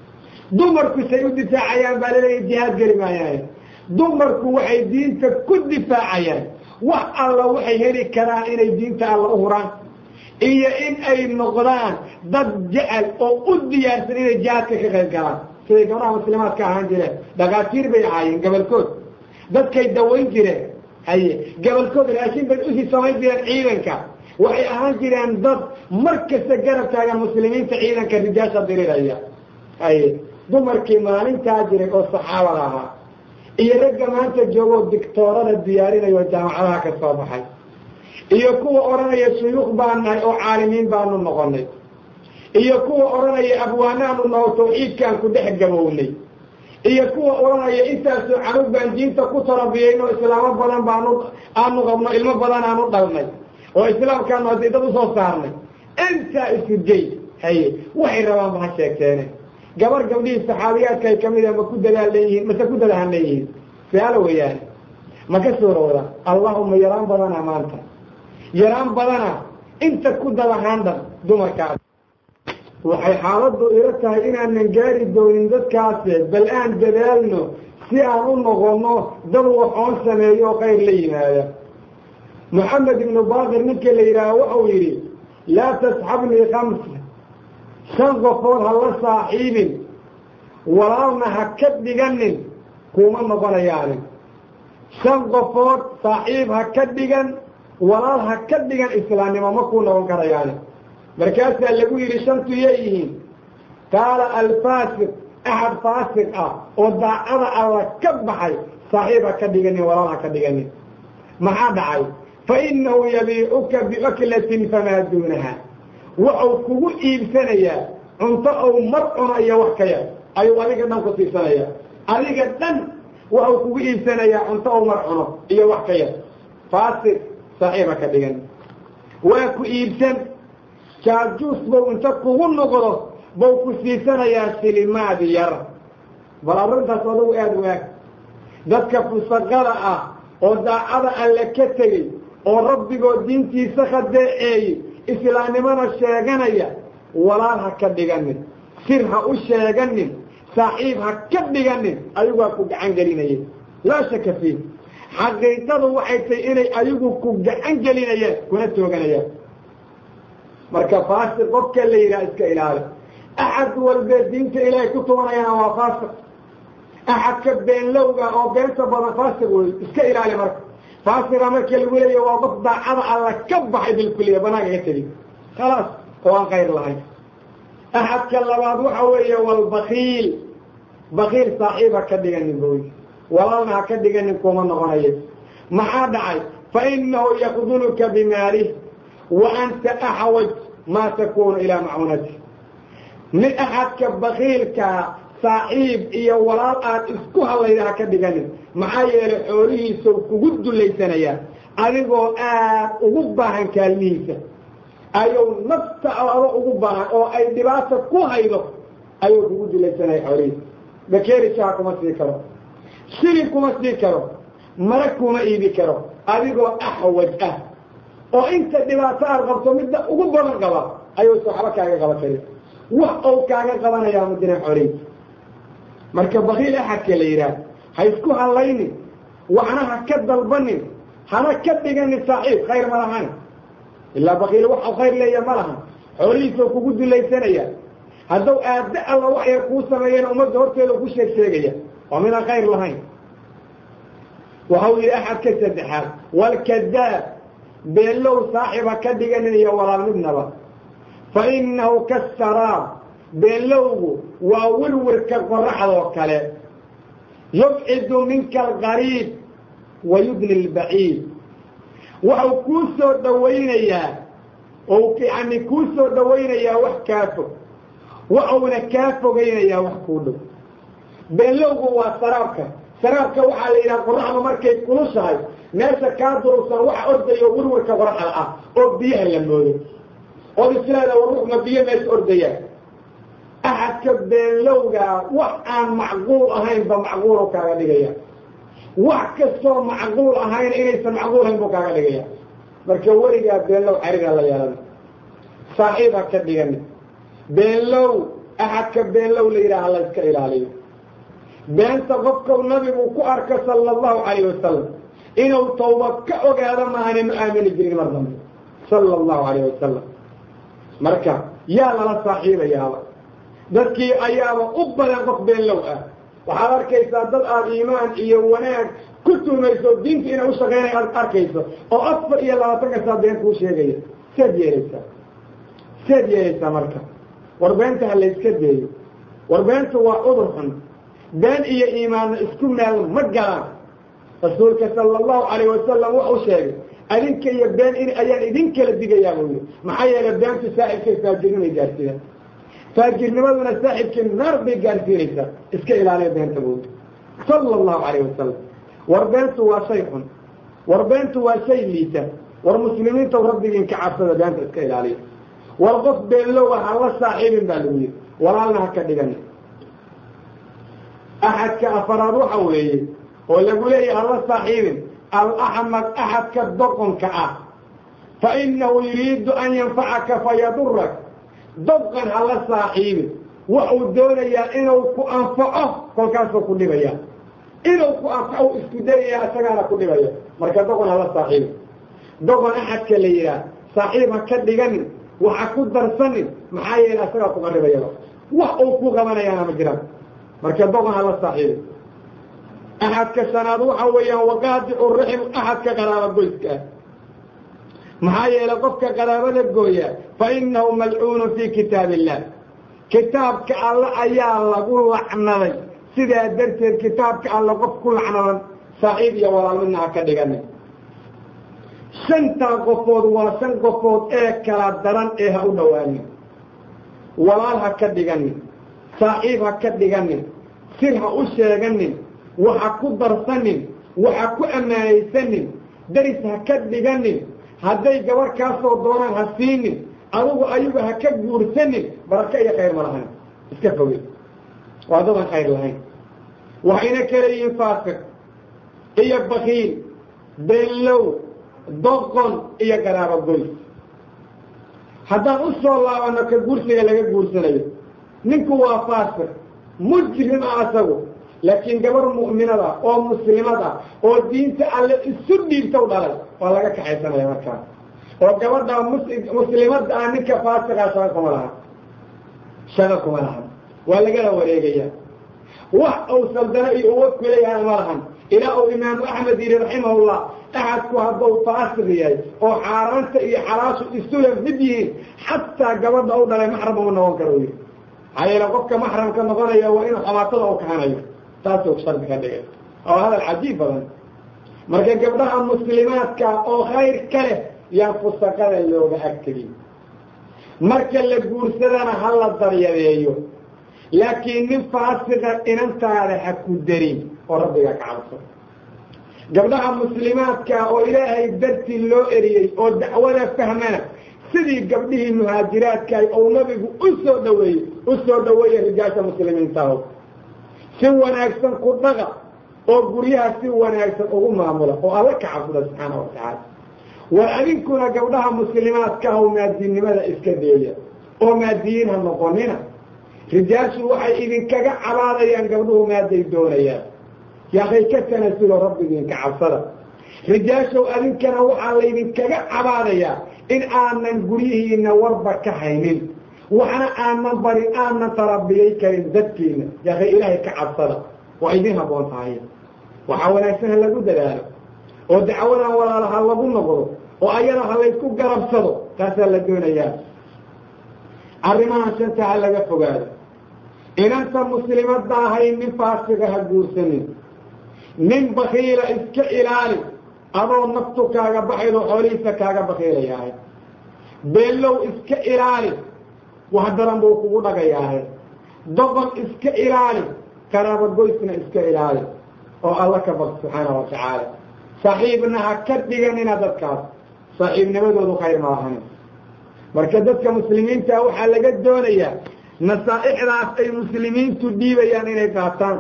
dumarku say u difaacayaan baa laleeya jihaad geli maayaan dumarku waxay diinta ku difaacayaan wax alla waxay heli karaan inay diinta alla u huraan iyo in ay noqdaan dad jecel oo u diyaarsan inay jihaadka ka qayb galaan siday gabdhaha muslimaadka ahaan jireen dhakaatiir bay ahaayeen gabalkood dadkay dawayn jireen haye gabalkood raashin bay usii samayn jireen ciidanka waxay ahaan jireen dad mar kasta garab taagan muslimiinta ciidanka rijaasha diriraya haye dumarkii maalintaa jiray oo saxaabada ahaa iyo ragga maanta joogoo dictoorada diyaarinayo jaamacadaha ka soo baxay iyo kuwa odhanaya shuyuukh baan nahay oo caalimiin baanu noqonay iyo kuwa odhanaya abwaanaanu naho tawxiidkaan ku dhex gabownay iyo kuwa odhanaya intaasoo canug baan diinta ku tarabiyaynoo islaamo badan baanu aanu qabno ilmo badan aanu dhalnay oo islaamkaanu haddii dad usoo saarnay intaa isu gey haye waxay rabaan ba ha sheegteene gabar gabdhihii saxaabiyaadka ay kamid ah ma ku dadaalan yihiin mase ku dadahan yihiin su-aalo weeyaane ma ka suurowda allahuma yaraan badana maanta yaraan badana inta ku dadahaan dhan dumarkaas waxay xaaladdu ila tahay inaanan gaari doonin dadkaase bal aan dadaalno si aan u noqonno dad waxoon sameeyo oo khayr la yimaada moxamed ibnu baakir ninkii la yidhaaha wuxuu yidhi laa tasxabnii kamsa shan qofood ha la saaxiibin walaalna ha ka dhiganin kuma noqonayaanin shan qofood saaxiib ha ka dhigan walaal ha ka dhigan islaamnimo ma kuu noqon karayaanin markaasaa lagu yidhi shantu yeeyihiin qaala alfaasiq axad faasiq ah oo daacada alla ka baxay saaxiib ha ka dhiganin walaal ha ka dhiganin maxaa dhacay fa inahu yabiicuka biaklatin famaa duunaha wuxuu kugu iibsanayaa cunto ou mar cuno iyo wax ka yar ayuu adiga dhan ku siibsanayaa adiga dhan waxuu kugu iibsanayaa cunto ou mar cuno iyo wax ka yar faasiq saaxiiba ka dhigan waa ku iibsan jaajuus bau inta kugu noqdo bau ku siibsanayaa silimaad yar bal arrintaas adugu aada waag dadka fusaqada ah oo daacada alle ka tegey oo rabbigoo diintiisa khadeeceeyey islaamnimona sheeganaya walaal ha ka dhiganin sir ha u sheeganin saaxiib ha ka dhiganin ayugaa ku gacan gelinaya laa shaka fiih xaqiiqadu waxay tahay inay ayagu ku gacan gelinayaan kuna tooganayaan marka faasiq qofka la yidhaha iska ilaali axad walbe diinta ilaahay ku tubanayana waa faasiq axadka beenlowga oo beenta badan faasiq wey iska ilaali marka faasiqa marka lagu leeya waa qof daacada alla ka baxay bilkuliya banaanka ka tegi khalaas oo aan khayr lahayn axadka labaad waxa weeye walbakiil bakiil saaxiib ha ka dhiganin boy walaalna ha ka dhiganin kuma noqonayo maxaa dhacay fa inahu yakduluka bimaalih wa anta axwaj maa takunu ilaa macunati mid axadka bakiilkaa saaxiib iyo walaal aad isku hadlayda ha ka dhiganin maxaa yeelay xoolihiisau kugu dullaysanayaa adigoo aad ugu baahan kaalmihiisa ayuu nafta ado ugu baahan oo ay dhibaata ku haydo ayuu kugu dilaysanaya xoolihiisa bakeeri shaha kuma sii karo shilin kuma sii karo mara kuma iibi karo adigoo axwaj ah oo inta dhibaato aad qabto midda ugu badan qaba ayuusa waxba kaaga qaban karin wax ou kaaga qabanayaa ma jiran xoolihiisa marka bakiil axadka la yidhaah ha isku hallaynin waxna ha ka dalbanin hana ka dhiganin saaxiib khayr ma lahan ilaa bakiil waxau khayr leeya ma lahan xoolihiisao kugu dulaysanaya hadduu aadda alla wax yar kuu sameeyana ummadda horteeda ku sheeg sheegaya waa midaan khayr lahayn waxau yidhi axad ka saddexaad walkadaab beellow saaxiba ka dhiganin iyo walaal midnaba fa innahu kasaraab beellowgu waa wirwirka qoraxdoo kale yubcidu minka alqariib wa yudni lbaciid waxau kuu soo dhawaynayaa ou yani kuu soo dhawaynayaa wax kaa fog waxauna kaa fogaynayaa wax kuu dhow beellowgu waa saraabka saraabka waxaa la yidhaha qoraxda markay kulushahay meesha kaa durugsan waxa ordayo wirwirka qoraxda ah oo biyaha la moodo ood isleeda war ruuxma biyo meesha ordayaan axadka beellowgaa wax aan macquul ahaynba macquulu kaaga dhigaya wax kastoo macquul ahayn inaysan macquul ahayn buu kaaga dhigaya marka weligaa beenlow xariga la yeelana saaxiib ha ka dhigani beenlow axadka beenlow la yidhaaha la iska ilaaliyo beenta qofkau nabigu ku arka sala allahu calayh wasalam inuu tawbad ka ogaado maahane ma aamini jirin mar dambe sala allahu calayh wasalam marka yaa lala saaxiibayaaba dadkii ayaaba u badan qof beenlow ah waxaad arkaysaa dad aada iimaan iyo wanaag ku tuumayso diinta inay u shaqeynay aad arkayso oo afar iyo labaatanka saa been kuu sheegaya seed yeelaysaa seed yeelaysaa marka war beenta ha layska deeyo war beentu waa cudur xun been iyo iimaanna isku meel ma galaan rasuulka sala allahu calayh wasalam wuxuu sheegay adinka iyo been in ayaan idin kala digayaa buu yidhi maxaa yeelay beentu saaxibkay faajirnimay gaarsiiya faajirnimaduna saaxibkii naar bay gaarsiinaysaa iska ilaaliya beenta buudi sala allahu calayh wasalam war beentu waa shay xun war beentu waa shay liita war muslimiinta rabbigiin ka cabsada beenta iska ilaaliya war qof beenlowa ha la saaxiibin baa lagu yidhi walaalna ha ka dhigani axadka afaraad waxa weeye oo lagu leeyahy hala saaxiibin alaxmaq axadka doqonka ah fa inahu yuriidu an yanfacaka fayadurak doqon hala saaxiibin waxuu doonayaa inuu ku anfaco kolkaasuu ku dhibaya inuu ku anfaco isku dayaya isagaana ku dhibaya marka doqon hala saaxiibin doqon axadka la yidhaah saaxiib ha ka dhiganin waxa ku darsanin maxaa yeele isagaa kuga dhibayaba wax uu ku qabanayaana ma jiraan marka doqon hala saaxiibin axadka shanaad waxa weeyaan waqaadicu raxim axadka qaraaba goyska ah maxaa yeelay qofka qaraabada gooya fa inahu malcuunu fii kitaab illah kitaabka alle ayaa lagu lacnaday sidaa darteed kitaabka alle qof ku lacnadan saaxiib iyo walaal midna ha ka dhiganin shantaa qofood waa shan qofood ee kala daran ee ha u dhowaanin walaal ha ka dhiganin saaxiib ha ka dhiganin sir ha u sheeganin waxa ku darsanin waxa ku ammaanaysanin daris ha ka dhiganin hadday gabar kaasoo doonaan ha siinin adugu ayagu ha ka guursanin barako iyo khayr ma lahayn iska foge waa dadan khayr lahayn waxayna kala yihiin faasiq iyo bakiil beenlow doqon iyo garaabo goys haddaan u soo laabano ka guursiga laga guursanayo ninku waa faasiq mujrim ah asagu laakiin gabar mu'minada oo muslimada oo diinta alle isu dhiibtaw dhalay waa laga kaxaysanaya markaas oo gabadha muslimada ah ninka faasiqaa shaqa kuma lahan shaqa kuma lahan waa lagala wareegaya wax uu saldano iyo uwa kuleeyahay ma lahan ilaa uu imaamu axmed yidhi raximahullah axadku hadduu faasiq yahay oo xaaraanta iyo xalaashu isula mid yihiin xataa gabadha u dhalay maxram uma noqon karo yidhi maxaa yeele qofka maxramka noqonaya waa inuu xamaatada u kahanayo taasuu shardi ka dhigay oo hadal cajiib badan marka gabdhaha muslimaadka oo khayr ka leh yaan fusaqada looga agtegin marka la guursadana ha la daryadeeyo laakiin nin faasiqa inantaada ha ku darin oo rabbiga ka cabso gabdhaha muslimaadka oo ilaahay dartii loo eriyey oo dacwada fahmana sidii gabdhihii muhaajiraadkaay ou nabigu u soo dhaweeyey u soo dhaweeya rijaasha muslimiintaho si wanaagsan ku dhaqa oo guryaha si wanaagsan ugu maamula oo alla ka cabsada subxaana wa tacaala war adinkuna gabdhaha muslimaadka ah oo maadiinnimada iska deeya oo maadiyiin ha noqonina rijaashu waxay idinkaga cabaadayaan gabdhuhu maaday doonayaan yaakay ka tanasulo rabbigiinka cabsada rijaashow adinkana waxaa laydinkaga cabaadayaa in aanan guryihiina warba ka haynin waxna aanan barin aanan tarabiyay karin dadkiina yaakay ilaahay ka cabsada waa idin habboon tahay waxaa wanaagsan ha lagu dadaalo oo dacwadan walaala ha lagu noqdo oo ayada ha laysku garabsado taasaa la doonayaa arrimaha shanta ha laga fogaado inanta muslimadda ahayn nin faasiga ha guursanin nin bakiila iska ilaali adoo naftu kaaga baxayd oo xoolihiisa kaaga bakiilayaahay beellow iska ilaali wax daran buu kugu dhagayaahay doqon iska ilaali karaabagoysna iska ilaali oo alla ka baq subxaana wa tacaala saaxiibna ha ka dhiganina dadkaas saaxiibnimadoodu khayr ma lahanin marka dadka muslimiinta waxaa laga doonayaa nasaa'ixdaas ay muslimiintu dhiibayaan inay qaataan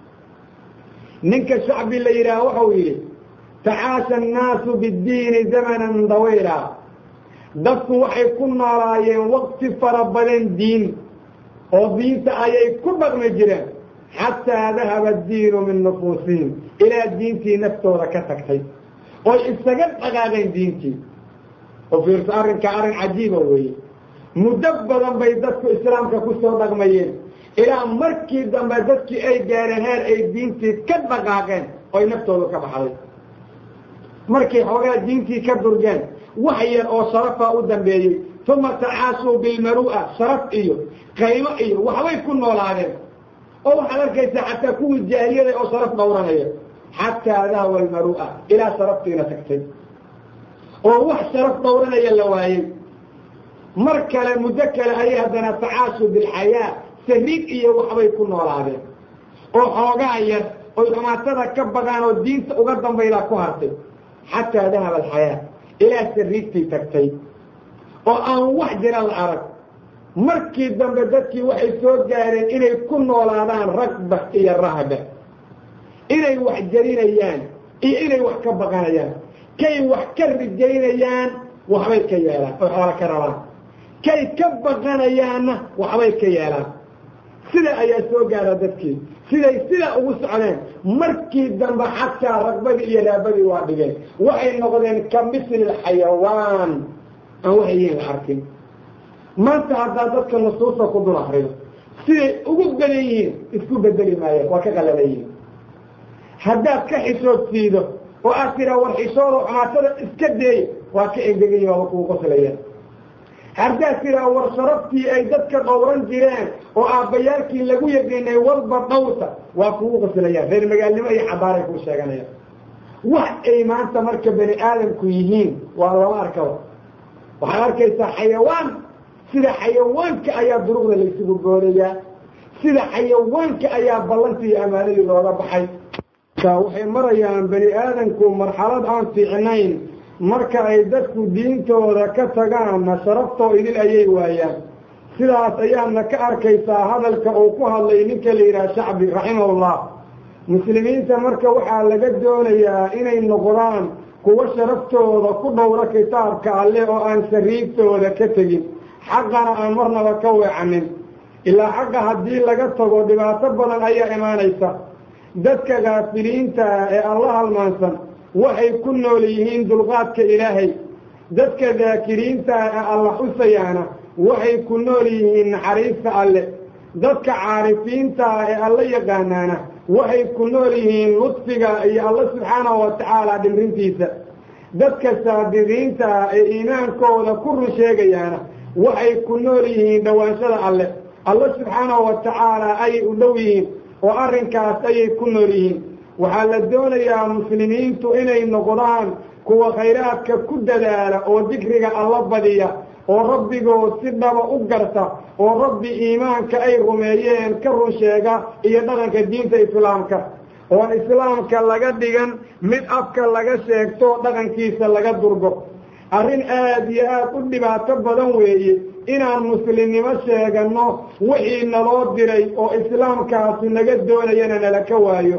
ninka shacbi la yidhaah waxau yidhi tacaasha annaasu biddiini zamanan dawayla dadku waxay ku noolaayeen waqti fara badan diin oo diinta ayay ku dhaqmi jireen xataa dahaba diinu min nufuusihim ilaa diintii naftooda ka tagtay oy isaga dhaqaaqeen diintii oo fiirso arrinka arrin cajiiba weeye muddo badan bay dadku islaamka ku soo dhaqmayeen ilaa markii dambe dadkii ay gaareen heer ay diintii ka dhaqaaqeen oy naftooda ka baxday markay xoogaa diintii ka durgeen wax yar oo sharafaa u dambeeyey uma tacaasuu bilmaru'a sharaf iyo qaymo iyo waxbay ku noolaadeen oo waxaad arkaysaa xataa kuwii jaahiliyada oo sharaf dhowranaya xataa dahwa almaru'a ilaa sharaftiina tagtay oo wax sharaf dhowranaya la waayey mar kale muddo kale ayay haddana tacaasuu bilxayaa sariig iyo waxbay ku noolaadeen oo xoogaa yar oy xumaatada ka baqaan oo diinta uga dambaydaa ku hartay xataa dahaba alxayaa ilaa sariigtii tagtay oo aan wax jira la arag markii dambe dadkii waxay soo gaareen inay ku noolaadaan ragba iyo rahba inay wax jarinayaan iyo inay wax ka baqanayaan kay wax ka rijaynayaan waxbay ka yeelaan oy xoola ka rabaan kay ka baqanayaanna waxbay ka yeelaan sida ayaa soo gaara dadkii siday sidaa ugu socdeen markii dambe xataa ragbadii iyo raabadii waa dhigeen waxay noqdeen ka misli xayawaan aan waxay yihiin la arkin maanta haddaa dadka nusuusta ku dul akrido siday ugu badan yihiin isku bedeli maayeen waa ka qalalan yihiin haddaad ka xishood siido oo aad tiraa war xishoodo xumaatada iska deey waa ka engegan yihin waaba kugu qoslayaan haddaad tiraa war sharaftii ay dadka dhowran jireen oo aabbayaalkii lagu yaqiinay walba dhowrta waa kugu qoslayaan reer magaalnimo iyo cabaaray kuu sheeganayaan wax ay maanta marka bani aadamku yihiin waa lama arkaba waxaad arkaysaa xayawaan sida xayawaanka ayaa duruqda laysugu goonayaa sida xayawaanka ayaa ballantii iyo ammaanadii looga baxay waxay marayaan bani aadamku marxalad aan fiicnayn marka ay dadku diintooda ka tagaanna sharaftoo idil ayay waayaan sidaas ayaadna ka arkaysaa hadalka uu ku hadlay ninka la yidhaha shacbi raximahullah muslimiinta marka waxaa laga doonayaa inay noqdaan kuwo sharaftooda ku dhowro kitaabka alleh oo aan sariigtooda ka tegin xaqana aan marnaba ka weecanin ilaa xaqa haddii laga tago dhibaato badan ayaa imaanaysa dadka kaafiliintaa ee alla halmaansan waxay ku nool yihiin dulqaadka ilaahay dadka daakiriintaa ee alla xusayaana waxay ku nool yihiin naxariista alle dadka caarifiintaa ee alla yaqaanaana waxay ku nool yihiin ludfiga iyo alla subxaanahu wa tacaala dhimrintiisa dadka saadiqiintaa ee iimaankooda ku run sheegayaana waxay ku nool yihiin dhowaanshada alle alla subxaanahu wa tacaala ayay u dhow yihiin oo arrinkaas ayay ku nool yihiin waxaa la doonayaa muslimiintu inay noqdaan kuwa khayraadka ku dadaala oo dikriga alla badiya oo rabbigood si dhaba u garta oo rabbi iimaanka ay rumeeyeen ka run sheega iyo dhaqanka diinta islaamka oon islaamka laga dhigan mid afka laga sheegto dhaqankiisa laga durgo arrin aad iyo aad u dhibaato badan weeye inaan muslimnimo sheeganno wixii naloo diray oo islaamkaasi naga doonayana nala ka waayo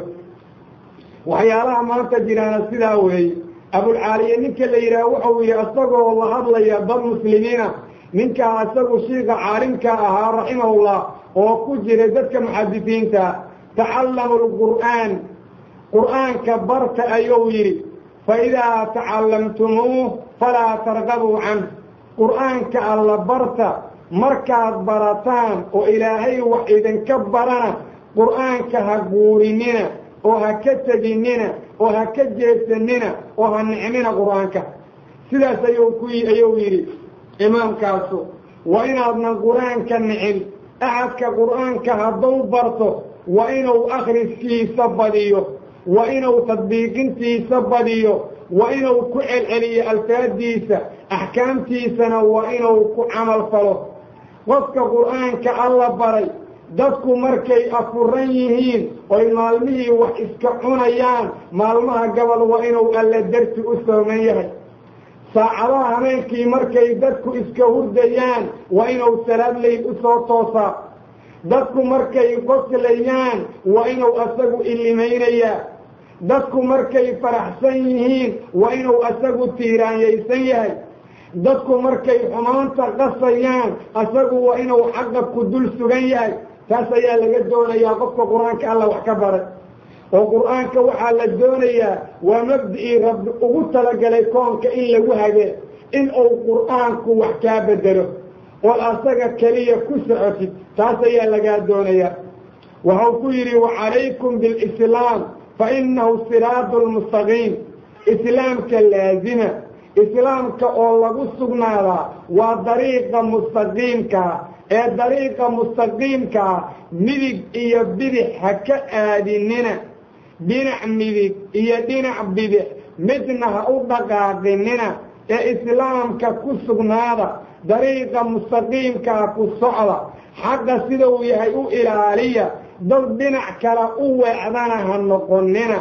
waxyaalaha maanta jiraana sidaa weeye abulcaaliye ninka la yidhaah wuxuu yihi isagoo la hadlaya dad muslimiina ninkaa isagu shiika caalimka ahaa raximahullah oo ku jiray dadka muxadisiinta tacallamu lqur'aan qur'aanka barta ayuu yidhi fa idaa tacallamtumuuh falaa tarqabuu canh qur'aanka alla barta markaad barataan oo ilaahay wax idinka barana qur'aanka ha guurinina oo ha ka teginina oo ha ka jeesanina oo ha nicmina qur'aanka sidaas ayuu ku ayuu yidhi imaamkaasu waa inaadnan qur'aanka nicin axadka qur'aanka hadduu barto waa inuu akhriskiisa badiyo waa inuu tadbiiqintiisa badiyo waa inuu ku celceliyo alfaaddiisa axkaamtiisana waa inuu ku camal falo qofka qur'aanka alla baray dadku markay afuran yihiin oy maalmihii wax iska cunayaan maalmaha gabal waa inuu alla darti u sooman yahay saacadaha habeenkii markay dadku iska hurdayaan waa inuu salaad leyl u soo toosaa dadku markay qoslayaan waa inuu asagu ilimaynayaa dadku markay faraxsan yihiin waa inuu asagu tiiraanyaysan yahay dadku markay xumaanta qasayaan asagu waa inuu xaqa ku dul sugan yahay taas ayaa laga doonayaa qofka qur-aanka alla wax ka baray oo qur-aanka waxaa la doonayaa waa mabda'ii rabbi ugu talagalay koonka in lagu hagee in uu qur-aanku wax kaa bedelo ood asaga keliya ku socotid taas ayaa lagaa doonayaa waxau ku yidhi wacalaykum bilislaam fa innahu siraadu lmustaqiim islaamka laazima islaamka oo lagu sugnaadaa waa dariiqa mustaqiimkaa ee dariiqa mustaqiimkaa midig iyo bidix ha ka aadinina dhinac midig iyo dhinac bidix midna ha u dhaqaaqinina ee islaamka ku sugnaada dariiqa mustaqiimkaa ku socda xaqa sidau yahay u ilaaliya dad dhinac kale u weecdana ha noqonina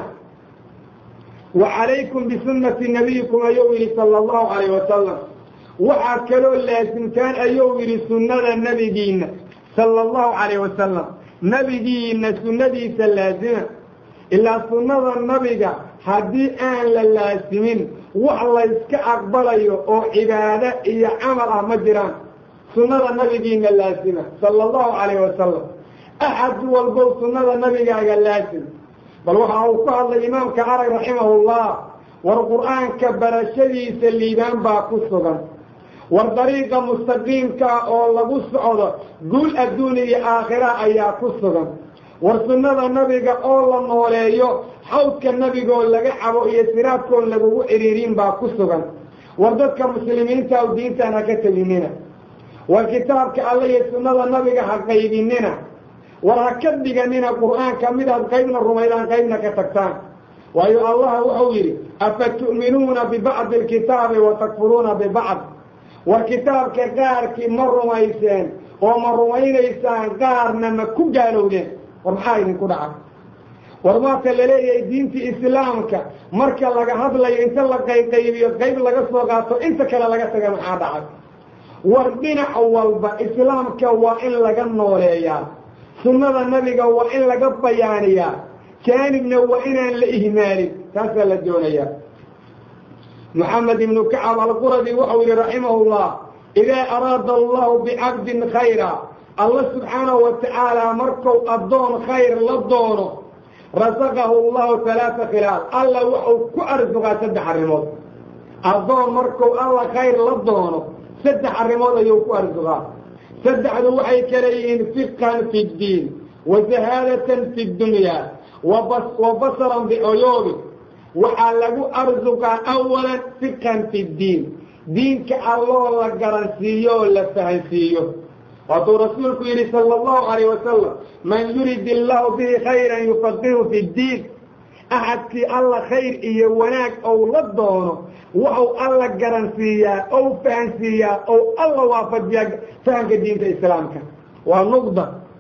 wa calaykum bisunnati nabiyikum ayuu yidhi sala allahu calayh wasalam waxaa kaloo laasimtaan ayuu yidhi sunnada nebigiinna sala allahu calayh wasalam nebigiinna sunnadiisa laasima ilaa sunnada nabiga haddii aan la laasimin wax layska aqbalayo oo cibaado iyo camal ah ma jiraan sunnada nabigiina laasima sala allahu calayh wasalam axad walbow sunnada nabigaaga laasim bal waxa uu ku hadlay imaamka arag raximahullah war qur'aanka barashadiisa liibaan baa ku sugan war dariiqa mustaqiimkaa oo lagu socdo guul adduun iyo aakhira ayaa ku sugan war sunnada nabiga oo la nooleeyo xawdka nabigoo laga cabo iyo siraadkoon lagugu ciriiriin baa ku sugan war dadka muslimiinta u diintaan ha ka teginina war kitaabka alle iyo sunnada nabiga ha qaybinina war ha ka dhiganina qur'aanka midaad qaybna rumaydaan qaybna ka tagtaan waayo allah wuxuu yidhi afa tu'minuuna bibacdi alkitaabi wa takfuruuna bibacd war kitaabka qaarkii ma rumayseen oo ma rumaynaysaan qaarna ma ku gaalowdeen war maxaa idinku dhacay war maata laleeyahay diintii islaamka marka laga hadlayo inta la qayqaybiyo qayb laga soo qaato inta kale laga taga maxaa dhacay war dhinac walba islaamka waa in laga nooleeyaa sunnada nabiga waa in laga bayaaniyaa jaanibna waa inaan la ihmaalin taasaa la doonayaa moxamed ibnu kacab alquradi wuxuu yihi raximahullah idaa araada allahu bicabdin khayra alla subxaanahu wa tacaala marku addoon khayr la doono rasaqahu allahu halaata khilaal alla wuxuu ku arsuqaa saddex arrimood addoon markuu alla khayr la doono saddex arrimood ayuu ku arsuqaa saddexdu waxay kala yihiin fiqhan fi ddiin wa sahaadatan fi ddunyaa wa basaran bicuyuubi waxaa lagu arsuqaa awalan fiqhan fi ddiin diinka alloo la garansiiyo oo la fahansiiyo waatuu rasuulku yidhi sala allahu calayh wasalam man yurid illaahu bihi khayran yufaqihu fi ddiin axadkii alla khayr iyo wanaag ou la doono waxau alla garansiiyaa ou fahansiiyaa ou alla waafajiyaa fahamka diinta islaamka waa nuqda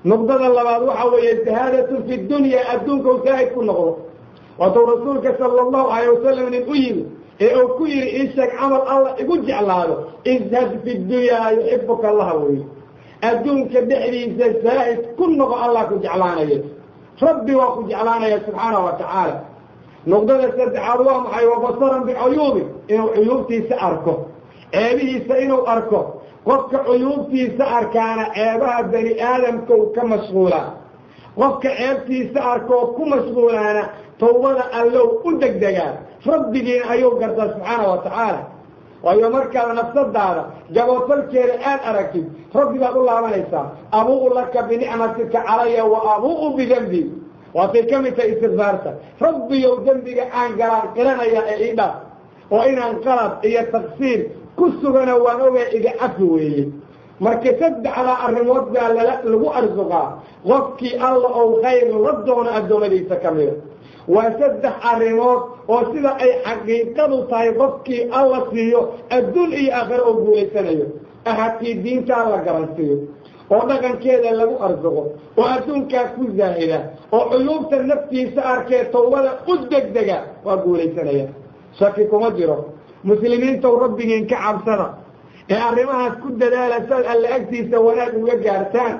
nuqdada labaad waxa weeye zahaadatun fi dunya adduunka u zaahid ku noqdo waatuu rasuulka sala allahu alayh wasalam nin u yimi ee uu ku yidhi ii sheeg camal alla igu jeclaado izhad fi dunyaa yuxibuka allaha weye adduunka dhexdiisa zaahid ku noqo allah ku jeclaanaya rabbi waa ku jeclaanaya subxaanahu wa tacaala nuqdada saddexaad waa maxay wa basaran bicuyuubi inuu cuyuubtiisa arko ceebihiisa inuu arko qofka cuyuubtiisa arkaana ceebaha bani aadamka u ka mashquulaa qofka ceebtiisa arkoo ku mashquulaana tawbada allow u degdegaa rabbigiina ayuu gartaa subxaana wa tacaala waayo markaad nafsadaada gaboodfalkeeda aad aragtid rabbi baad u laabanaysaa abuu'u laka binicmatika calaya wa abuu'u bidembi waatay ka mid tahay istikfaarta rabbiyow dembiga aan galaan qiranaya ee ii dhaaf oo inaan qalad iyo taqsiir ku sugana waan ogaa iga cafi weeye marka saddexdaa arrimood baa lala lagu arsuqaa qofkii alla ou khayr la doono addoommadiisa ka mida waa saddex arrimood oo sida ay xaqiiqadu tahay qofkii alla siiyo adduun iyo aakhiro oo guulaysanayo ahadkii diintaa la garansiiyo oo dhaqankeeda lagu arsuqo oo adduunkaa ku zaahida oo cuyuubta naftiisa arkee tawbada u degdega waa guulaysanaya shaki kuma jiro muslimiintow rabbigiin ka cabsada ee arrimahaas ku dadaala saad alla agtiisa wanaag uga gaartaan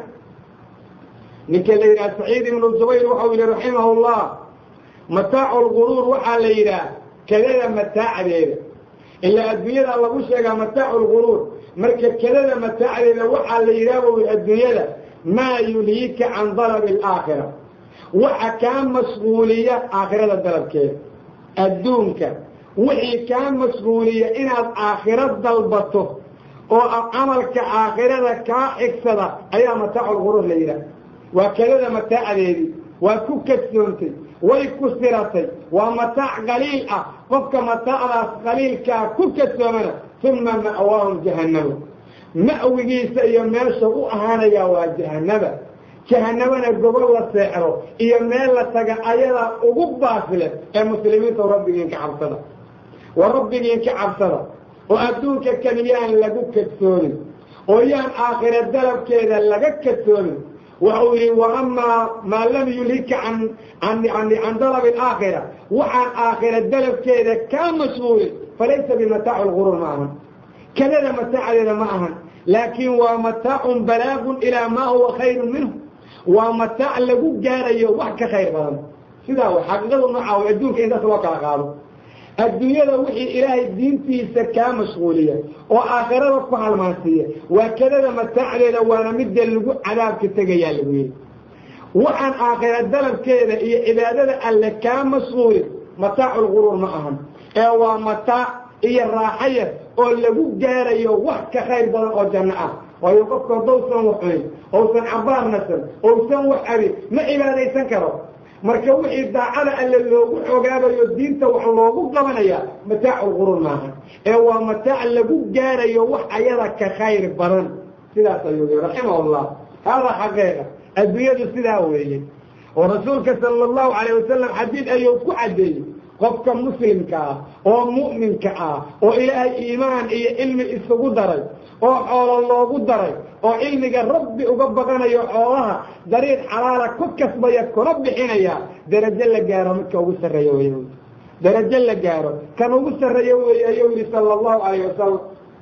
ninka la yidhaha saciid ibnu zubayr waxau yihi raximahu llah mataacu lguruur waxaa la yidhaah kadada mataacdeeda ilaa adduunyada lagu sheegaa mataacu lguruur marka kadada mataacdeeda waxaa la yidhaah buu yihi adduunyada maa yulhiika can dalabi alaakhira waxa kaa mashquuliya aakhirada dalabkeeda adduunka wixii kaa mashquuliya inaad aakhiro dalbato oo camalka aakhirada kaa xigsada ayaa mataacu lguruur la yidhaah waa kadada mataacdeedii waa ku kadsoontay way ku siratay waa mataac qaliil ah qofka mataacdaas qaliilkaa ku kadsoomana uma ma'waahum jahannama ma'wigiisa iyo meesha u ahaanayaa waa jahanaba jahanabana gobol la seexdo iyo meel la taga ayadaa ugu baafile ee muslimiinta rabbigiin ka cabsada wa rabbigiin ka cabsada oo adduunka kan yaan lagu kadsoonin oo yaan aakhira dalabkeeda laga kadsoonin waxau yidhi waamaa maa lam yulhika can dalabi alaakhira waxaan aakhira dalabkeeda kaa mashhuulin falaysa bimataacu lguruur ma ahan kadada mataacadeeda ma ahan laakiin waa mataacun balaagun ilaa maa huwa khayrun minhu waa mataac lagu gaarayo wax ka khayr badan sidaa w xaqiiqadu nooca way adduunka intaas loo kala qaado adduunyada wixii ilaahay diintiisa kaa mashquuliya oo aakhirada ku halmaansiiya waa kadada mataacdeeda waana midda lagu cadaabka tegayaa lagu yidhi waxaan aakhira dalabkeeda iyo cibaadada alle kaa mashquulin mataacu lguruur ma ahan ee waa mataac iyo raaxaya oo lagu gaarayo wax ka khayr badan oo janno ah waayo qofka haddousan wax cunin ousan cabaar nasan ousan wax abin ma cibaadaysan karo marka wixii daacada alle loogu xogaabayo diinta wax loogu qabanaya mataacu lguruur maaha ee waa mataac lagu gaarayo wax ayada ka khayr badan sidaas ayuu yii raximahullah haadaa xaqiiqa adduunyadu sidaa weeye oo rasuulka sala allahu calayh wasalam xadiid ayuu ku caddeeyey qofka muslimka ah oo mu'minka ah oo ilaahay iimaan iyo cilmi isugu daray oo xoolo loogu daray oo cilmiga rabbi uga baqanayo xoolaha dariiq xalaala ku kasbaya kuna bixinaya darajo la gaaro midka ugu sarreeya wey darajo la gaaro kan ugu sarreeya weeye ayuu yihi sala allahu calayh wasalam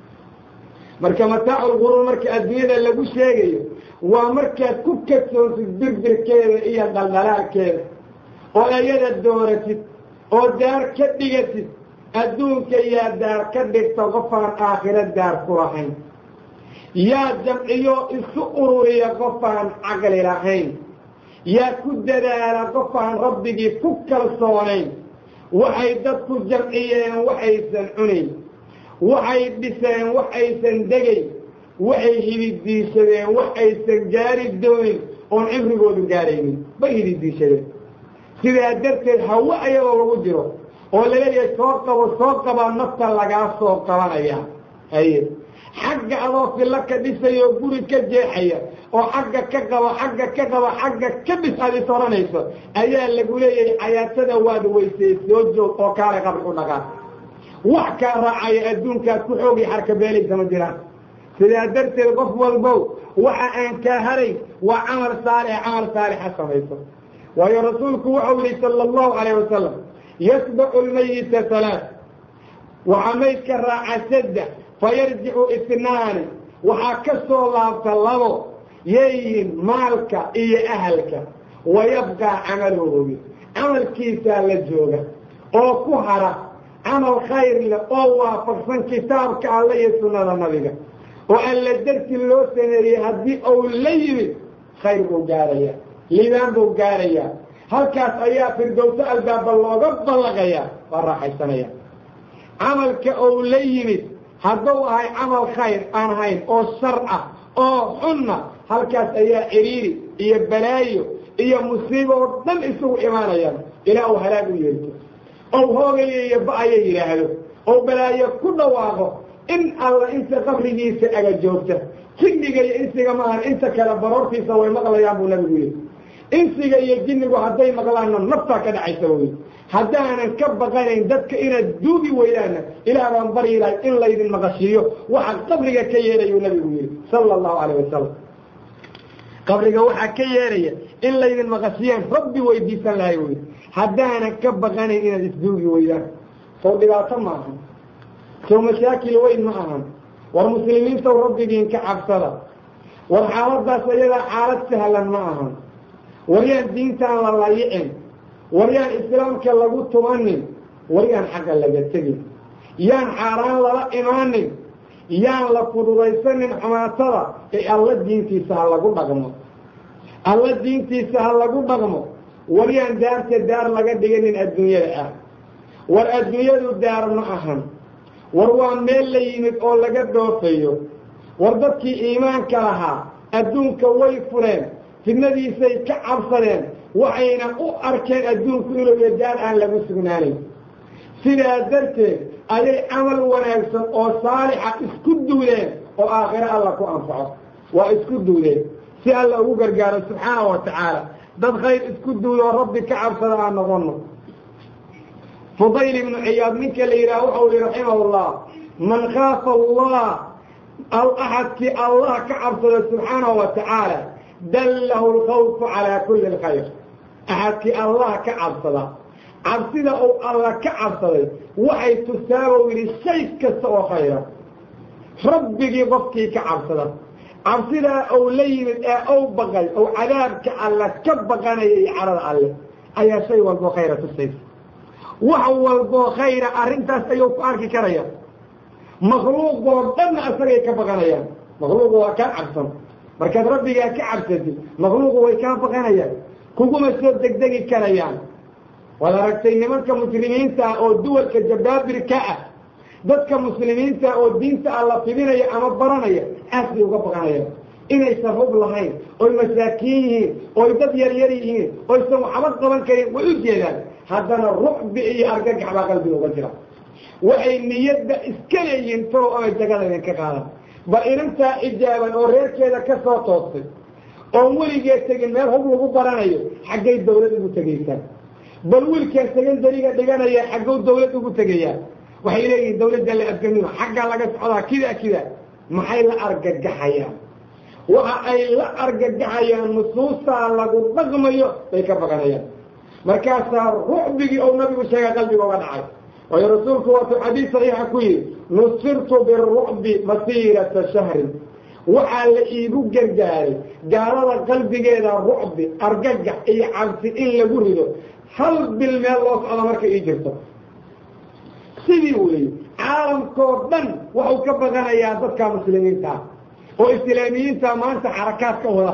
marka mataacu lguruur marka adduunyada lagu sheegayo waa markaad ku kadsoontid birbirkeeda iyo dhaldhalaalkeeda oo ayada dooratid oo daar ka dhigatid adduunka yaa daar ka dhigta qofaan aakhiro daar ku lahayn yaa jamciyo isu ururiya qofaan caqli lahayn yaa ku dadaala qofaan rabbigii ku kalsoonayn waxay dadku jamciyeen waxaysan cunayn waxay dhiseen waxaysan degayn waxay hididiishadeen waxaysan gaari doonin oon cimrigoodu gaaraynin bay hididiishadeen sidaa darteed hawe ayadoo lagu jiro oo laleeyahay soo qabo soo qabaa nafta lagaa soo qabanaya haye xagga adoo filla ka dhisaya oo guri ka jeexaya oo xagga ka qaba xagga ka qaba xagga ka dhis aad is odhanayso ayaa lagu leeyahay xayaatada waad weysay soo joog oo kaale qabri u dhaqaa wax kaa raacaya adduunkaad ku xoogi xarka beelaysa ma jiraan sidaa darteed qof walbow waxa aan kaa harayn waa camal saalix camal saalixa samayso waayo rasuulku wuxuu yihi sala allahu calayh wasalam yasbacu lmayita halaat waxaa maydka raaca saddex fayarjicu itnaani waxaa ka soo laabta labo yeeyihin maalka iyo ahalka wayabqaa camaluhu camalkiisaa la jooga oo ku hara camal khayr leh oo waafaqsan kitaabka alle iyo sunnada nabiga oo alla darti loo sameeyey haddii uu la yimid khayr buu gaarayaa liibaan buu gaarayaa halkaas ayaa firdowso albaaba looga ballaqayaa waa raaxaysanaya camalka uu la yimid hadduu ahay camal khayr aan hayn oo shar ah oo xunna halkaas ayaa ciriiri iyo balaayo iyo musiibo oo dhan isugu imaanayaan ilaa uu halaag u yeerto ou hoogayo iyo ba-aya yidhaahdo oo balaayo ku dhawaaqo in alla inta qabrigiisa aga joogta jinniga iyo insiga maahan inta kale baroortiisa way maqlayaan buu nabigu yidhi insiga iyo jinnigu hadday maqlaanna naftaa ka dhacaysa wey haddaanan ka baqanayn dadka inaad duugi weydaanna ilaah baan baryi lahay in laydin maqashiiyo waxa qabriga ka yeerayuu nabigu yidhi sala allahu calayh wasalam qabriga waxaa ka yeeraya in laydin maqashiyaan rabbi weydiisan lahay wey haddaanan ka baqanayn inaad isduugi weydaan sow dhibaato ma ahan sow mashaakil weyn ma ahan war muslimiintaw rabbigiin ka cabsada war xaaladaas ayadaa xaalad sahlan ma ahan war yaan diintaan la layicin war yaan islaamka lagu tumanin war yaan xaqa laga tegin yaan xaaraan lala imaanin yaan la fududaysanin xumaatada ee alla diintiisa ha lagu dhaqmo alla diintiisa ha lagu dhaqmo war yaan daarta daar laga dhiganin adduunyada ah war adduunyadu daar ma ahan war waa meel la yimid oo laga dhoofayo war dadkii iimaanka lahaa adduunka way fureen fidnadiisay ka cabsadeen waxayna u arkeen adduunku inuu iyo daar aan lagu sugnaanayn sidaa darteed ayay camal wanaagsan oo saalixa isku duudeen oo aakhiro alla ku anfaco waa isku duudeen si alla ugu gargaaro subxaana wa tacaala dad khayr isku duudo oo rabbi ka cabsada aan noqono fudayl ibnu ciyaad ninka la yidhaha waxau yihi raximahullah man khaafa allah axadkii allah ka cabsada subxaanahu wa tacaala dallahu alkhawfu calaa kulli alkhayr axadkii allah ka cabsada cabsida uu alla ka cabsaday waxay tusaabou yidhi shay kasta oo khayra rabbigii qofkii ka cabsada cabsidaa uu la yimid ee ou baqay ou cadaabka alla ka baqanaya iyo carada alle ayaa shay walboo khayra tusaysa wax walboo khayra arrintaas ayuu ku arki karaya makhluuqoo dhanna isagay ka baqanayaan makhluuqu waa kaa cabsan markaad rabbigaa ka cabsatid makhluuqu way kaa baqanayaan kuguma soo degdegi karayaan waad aragtay nimanka muslimiinta ah oo duwalka jabaabirka ah dadka muslimiinta oo diinta alla fidinaya ama baranaya aad bay uga baqanayaan inaysan hub lahayn oy masaakiin yihiin oy dad yaryar yihiin oysan waxba qaban karin way u jeedaan haddana rucbi iyo argagax baa qalbiga uga jira waxay niyadda iska leeyihiin talow ama jagada idinka qaadan bal inantaa ijaaban oo reerkeeda ka soo toostay oon weligeed tegin meel hub lagu baranayo xaggay dawlad ugu tegaysaa bal wiilkaan secondariga dhiganaya xaggow dawlad ugu tegayaa waxay leeyihiin dawladda la afgamino xaggaa laga socdaa kida kida maxay la argagaxayaan waxa ay la argagaxayaan nusuustaa lagu dhaqmayo bay ka baqanayaan markaasaa rucbigii ou nabigu sheega qalbiga uga dhacay waayo rasuulku waatuu xadiis saxiixa ku yidhi nusirtu birucbi masiirata shahrin waxaa la iigu gargaaray gaalada qalbigeeda rucbi argagax iyo cabsi in lagu rido hal bil meel loo socdo marka ii jirto sidii weeye caalamkoo dhan waxuu ka baqanayaa dadka muslimiinta ah oo islaamiyiinta maanta xarakaad ka wada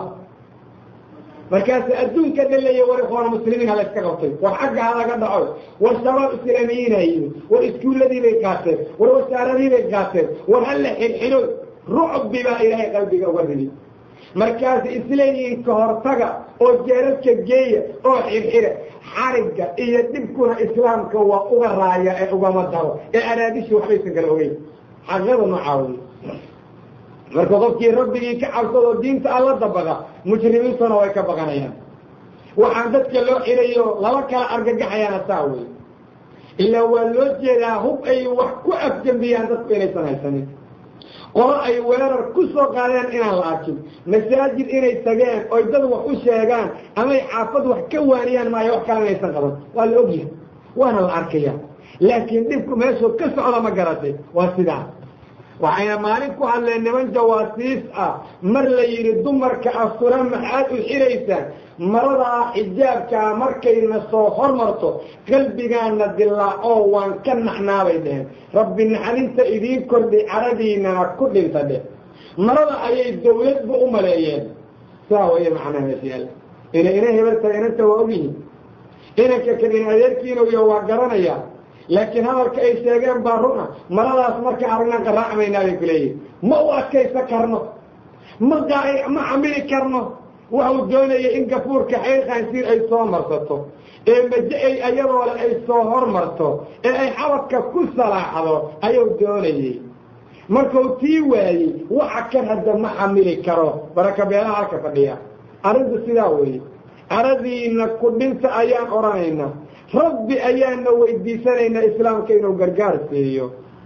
markaas adduunka dhaleeya war ikhwaana muslimiin hala iska qabtay war xagga halaga dhaco war shabaab islaamiyiina yimi war iskuulladii bay qaateen war wasaaradii bay qaateen war hala xirxiro rucbi baa ilaahay qalbiga uga ridi markaas isleeyihiin ka hortaga oo jeeradka geeya oo xirxira xarigga iyo dhibkuna islaamka waa uga raaya ee ugama daro ee araadishii waxbaysan kala ogeyn xaqada noocaa wey marka qofkii rabbigii ka cabsadoo diinta alla dabaqa mujrimiintuna way ka baqanayaan waxaan dadka loo xirayo laba kala argagaxayaana saa wey ilaa waa loo jeedaa hub ay wax ku afjambiyaan dadku inaysan haysanin qolo ay weerar ku soo qaadeen inaan la arkin masaajid inay tageen oy dad wax u sheegaan amay xaafad wax ka waaniyaan maayo wax kale inaysan qaban waa la ogyahay waana la arkaya laakiin dhibku meeshuu ka socda ma garatay waa sidaa waxayna maalin ku hadleen niman jawaasiis ah mar la yidhi dumarka astura maxaad u xiraysaan maradaa xijaabkaa markayna soo hormarto qalbigaana dilaacoo waan ka naxnaabay dheheen rabbi naxarinta idiin kordhi caradiinana ku dhinta dheh marada ayay dawladba u maleeyeen saa waya macnaha meeshayaala ina ina hebelta inanta waa ogyihin inanka kan in adeerkiinoyo waa garanaya laakiin hadalka ay sheegeen baa run ah maradaas marka aragnan qaraacmaynaa bay ku leeyihin ma u adkaysa karno ma ma xamili karno waxuu doonaya in gafuurka xayr khaansiir ay soo marsato ee maje-ay ayadoole ay soo hormarto ee ay xabadka ku salaaxdo ayuu doonayey markuu tii waayey waxa kan hadda ma xamili karo baraka beelaha halka fadhiya arrintu sidaa weeye caradiina ku dhinta ayaan odhanaynaa rabbi ayaana weydiisanaynaa islaamka inuu gargaar siiyo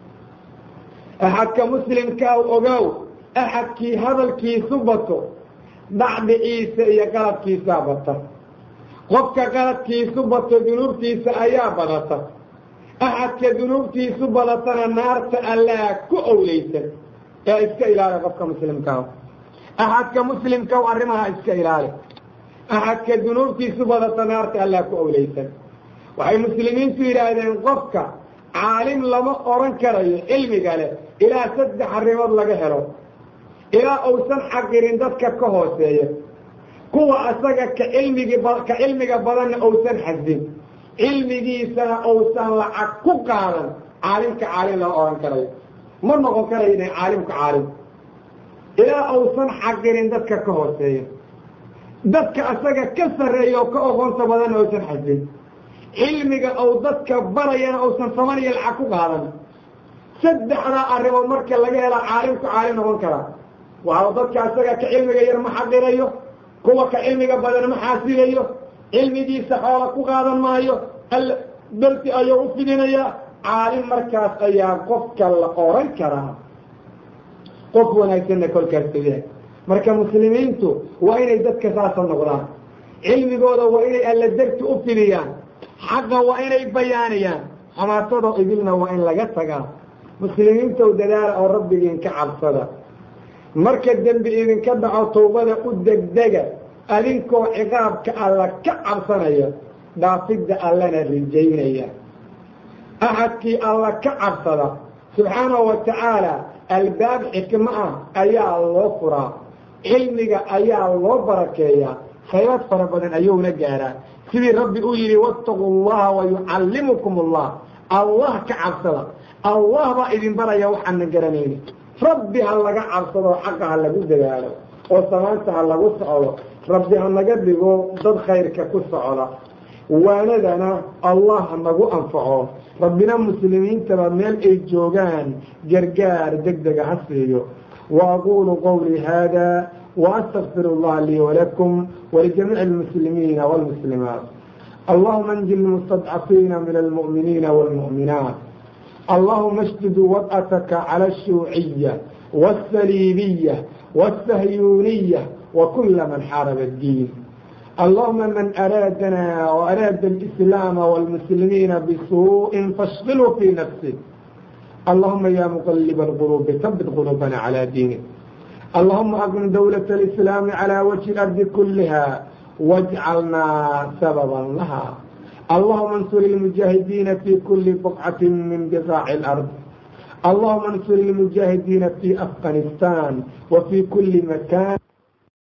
axadka muslimkaa ogow axadkii hadalkiisu bato dhacdhiciisa iyo qaladkiisaa bata qofka qaladkiisu bato dunuubtiisa ayaa badata axadka dunuubtiisu badatana naarta allaa ku owleysan ee iska ilaali qofka muslimkaa axadka muslimkaw arrimaha iska ilaali axadka dunuubtiisu badata naarta allaa ku owleysan waxay muslimiintu yidhaahdeen qofka caalim lama oran karayo cilmiga leh ilaa saddex arrimood laga helo ilaa uusan xaqirin dadka ka hooseeya kuwa asaga ka cilmigi ka cilmiga badanna uusan xasdin cilmigiisana uusan lacag ku qaadan caalimka caalim lama oran karayo ma noqon karayo ina caalimka caalim ilaa uusan xaqirin dadka ka hooseeya dadka asaga ka sarreeya oo ka oqoonta badanna uusan xasdin cilmiga ou dadka barayana uusan samaniyo lacag ku qaadan saddexdaa arrimood marka laga helaa caalimku caalim noqon karaa waxau dadka asaga ka cilmiga yar ma xaqirayo kuwa ka cilmiga badan ma xaasilayo cilmigiisa xoola ku qaadan maayo alla darti ayuu u fidinayaa caalim markaas ayaa qofka la oran karaa qof wanaagsanna kolkaas yahay marka muslimiintu waa inay dadka saasa noqdaan cilmigooda waa inay alla darti u fidiyaan xaqa waa inay bayaaniyaan xamaasadoo idilna waa in laga tagaa muslimiintow dadaala oo rabbigiin ka cabsada marka dembi idinka dhaco tawbada u degdega adinkoo ciqaabka alla ka cabsanaya dhaafidda allana rijaynaya axadkii alla ka cabsada subxaanahu wa tacaala albaab xikmo ah ayaa loo furaa cilmiga ayaa loo barakeeyaa khayraad fara badan ayuuna gaaraa sidii rabbi uu yidhi wattaquu allaha wa yucallimukum allah allah ka cabsada allah baa idin baraya waxaana garanayni rabbi ha laga cabsado xaqa ha lagu dadaalo oo samaanta ha lagu socdo rabbi ha naga dhigo dad khayrka ku socda waanadana allah ha nagu anfaco rabbina muslimiintaba meel ay joogaan gargaar degdega ha siiyo wa aquulu qawlii haada وأستغفر الله لي ولكم ولجميع المسلمين والمسلمات اللهم انجل المستضعفين من المؤمنين والمؤمنات اللهم اشدد وطأتك على الشيوعية والسليبية والسهيونية وكل من حارب الدين اللهم من أرادنا وأراد الإسلام والمسلمين بسوء فاشغله في نفسه اللهم يا مقلب القلوب ثبت قلوبنا على دينك اللهم أقم دولة الإسلام على وجه الأرض كلها واجعلنا سببا لها اللهم انصر المجاهدين في كل بقعة من بقاع الأرض اللهم انصر المجاهدين في أفغانستان وفي كل مكان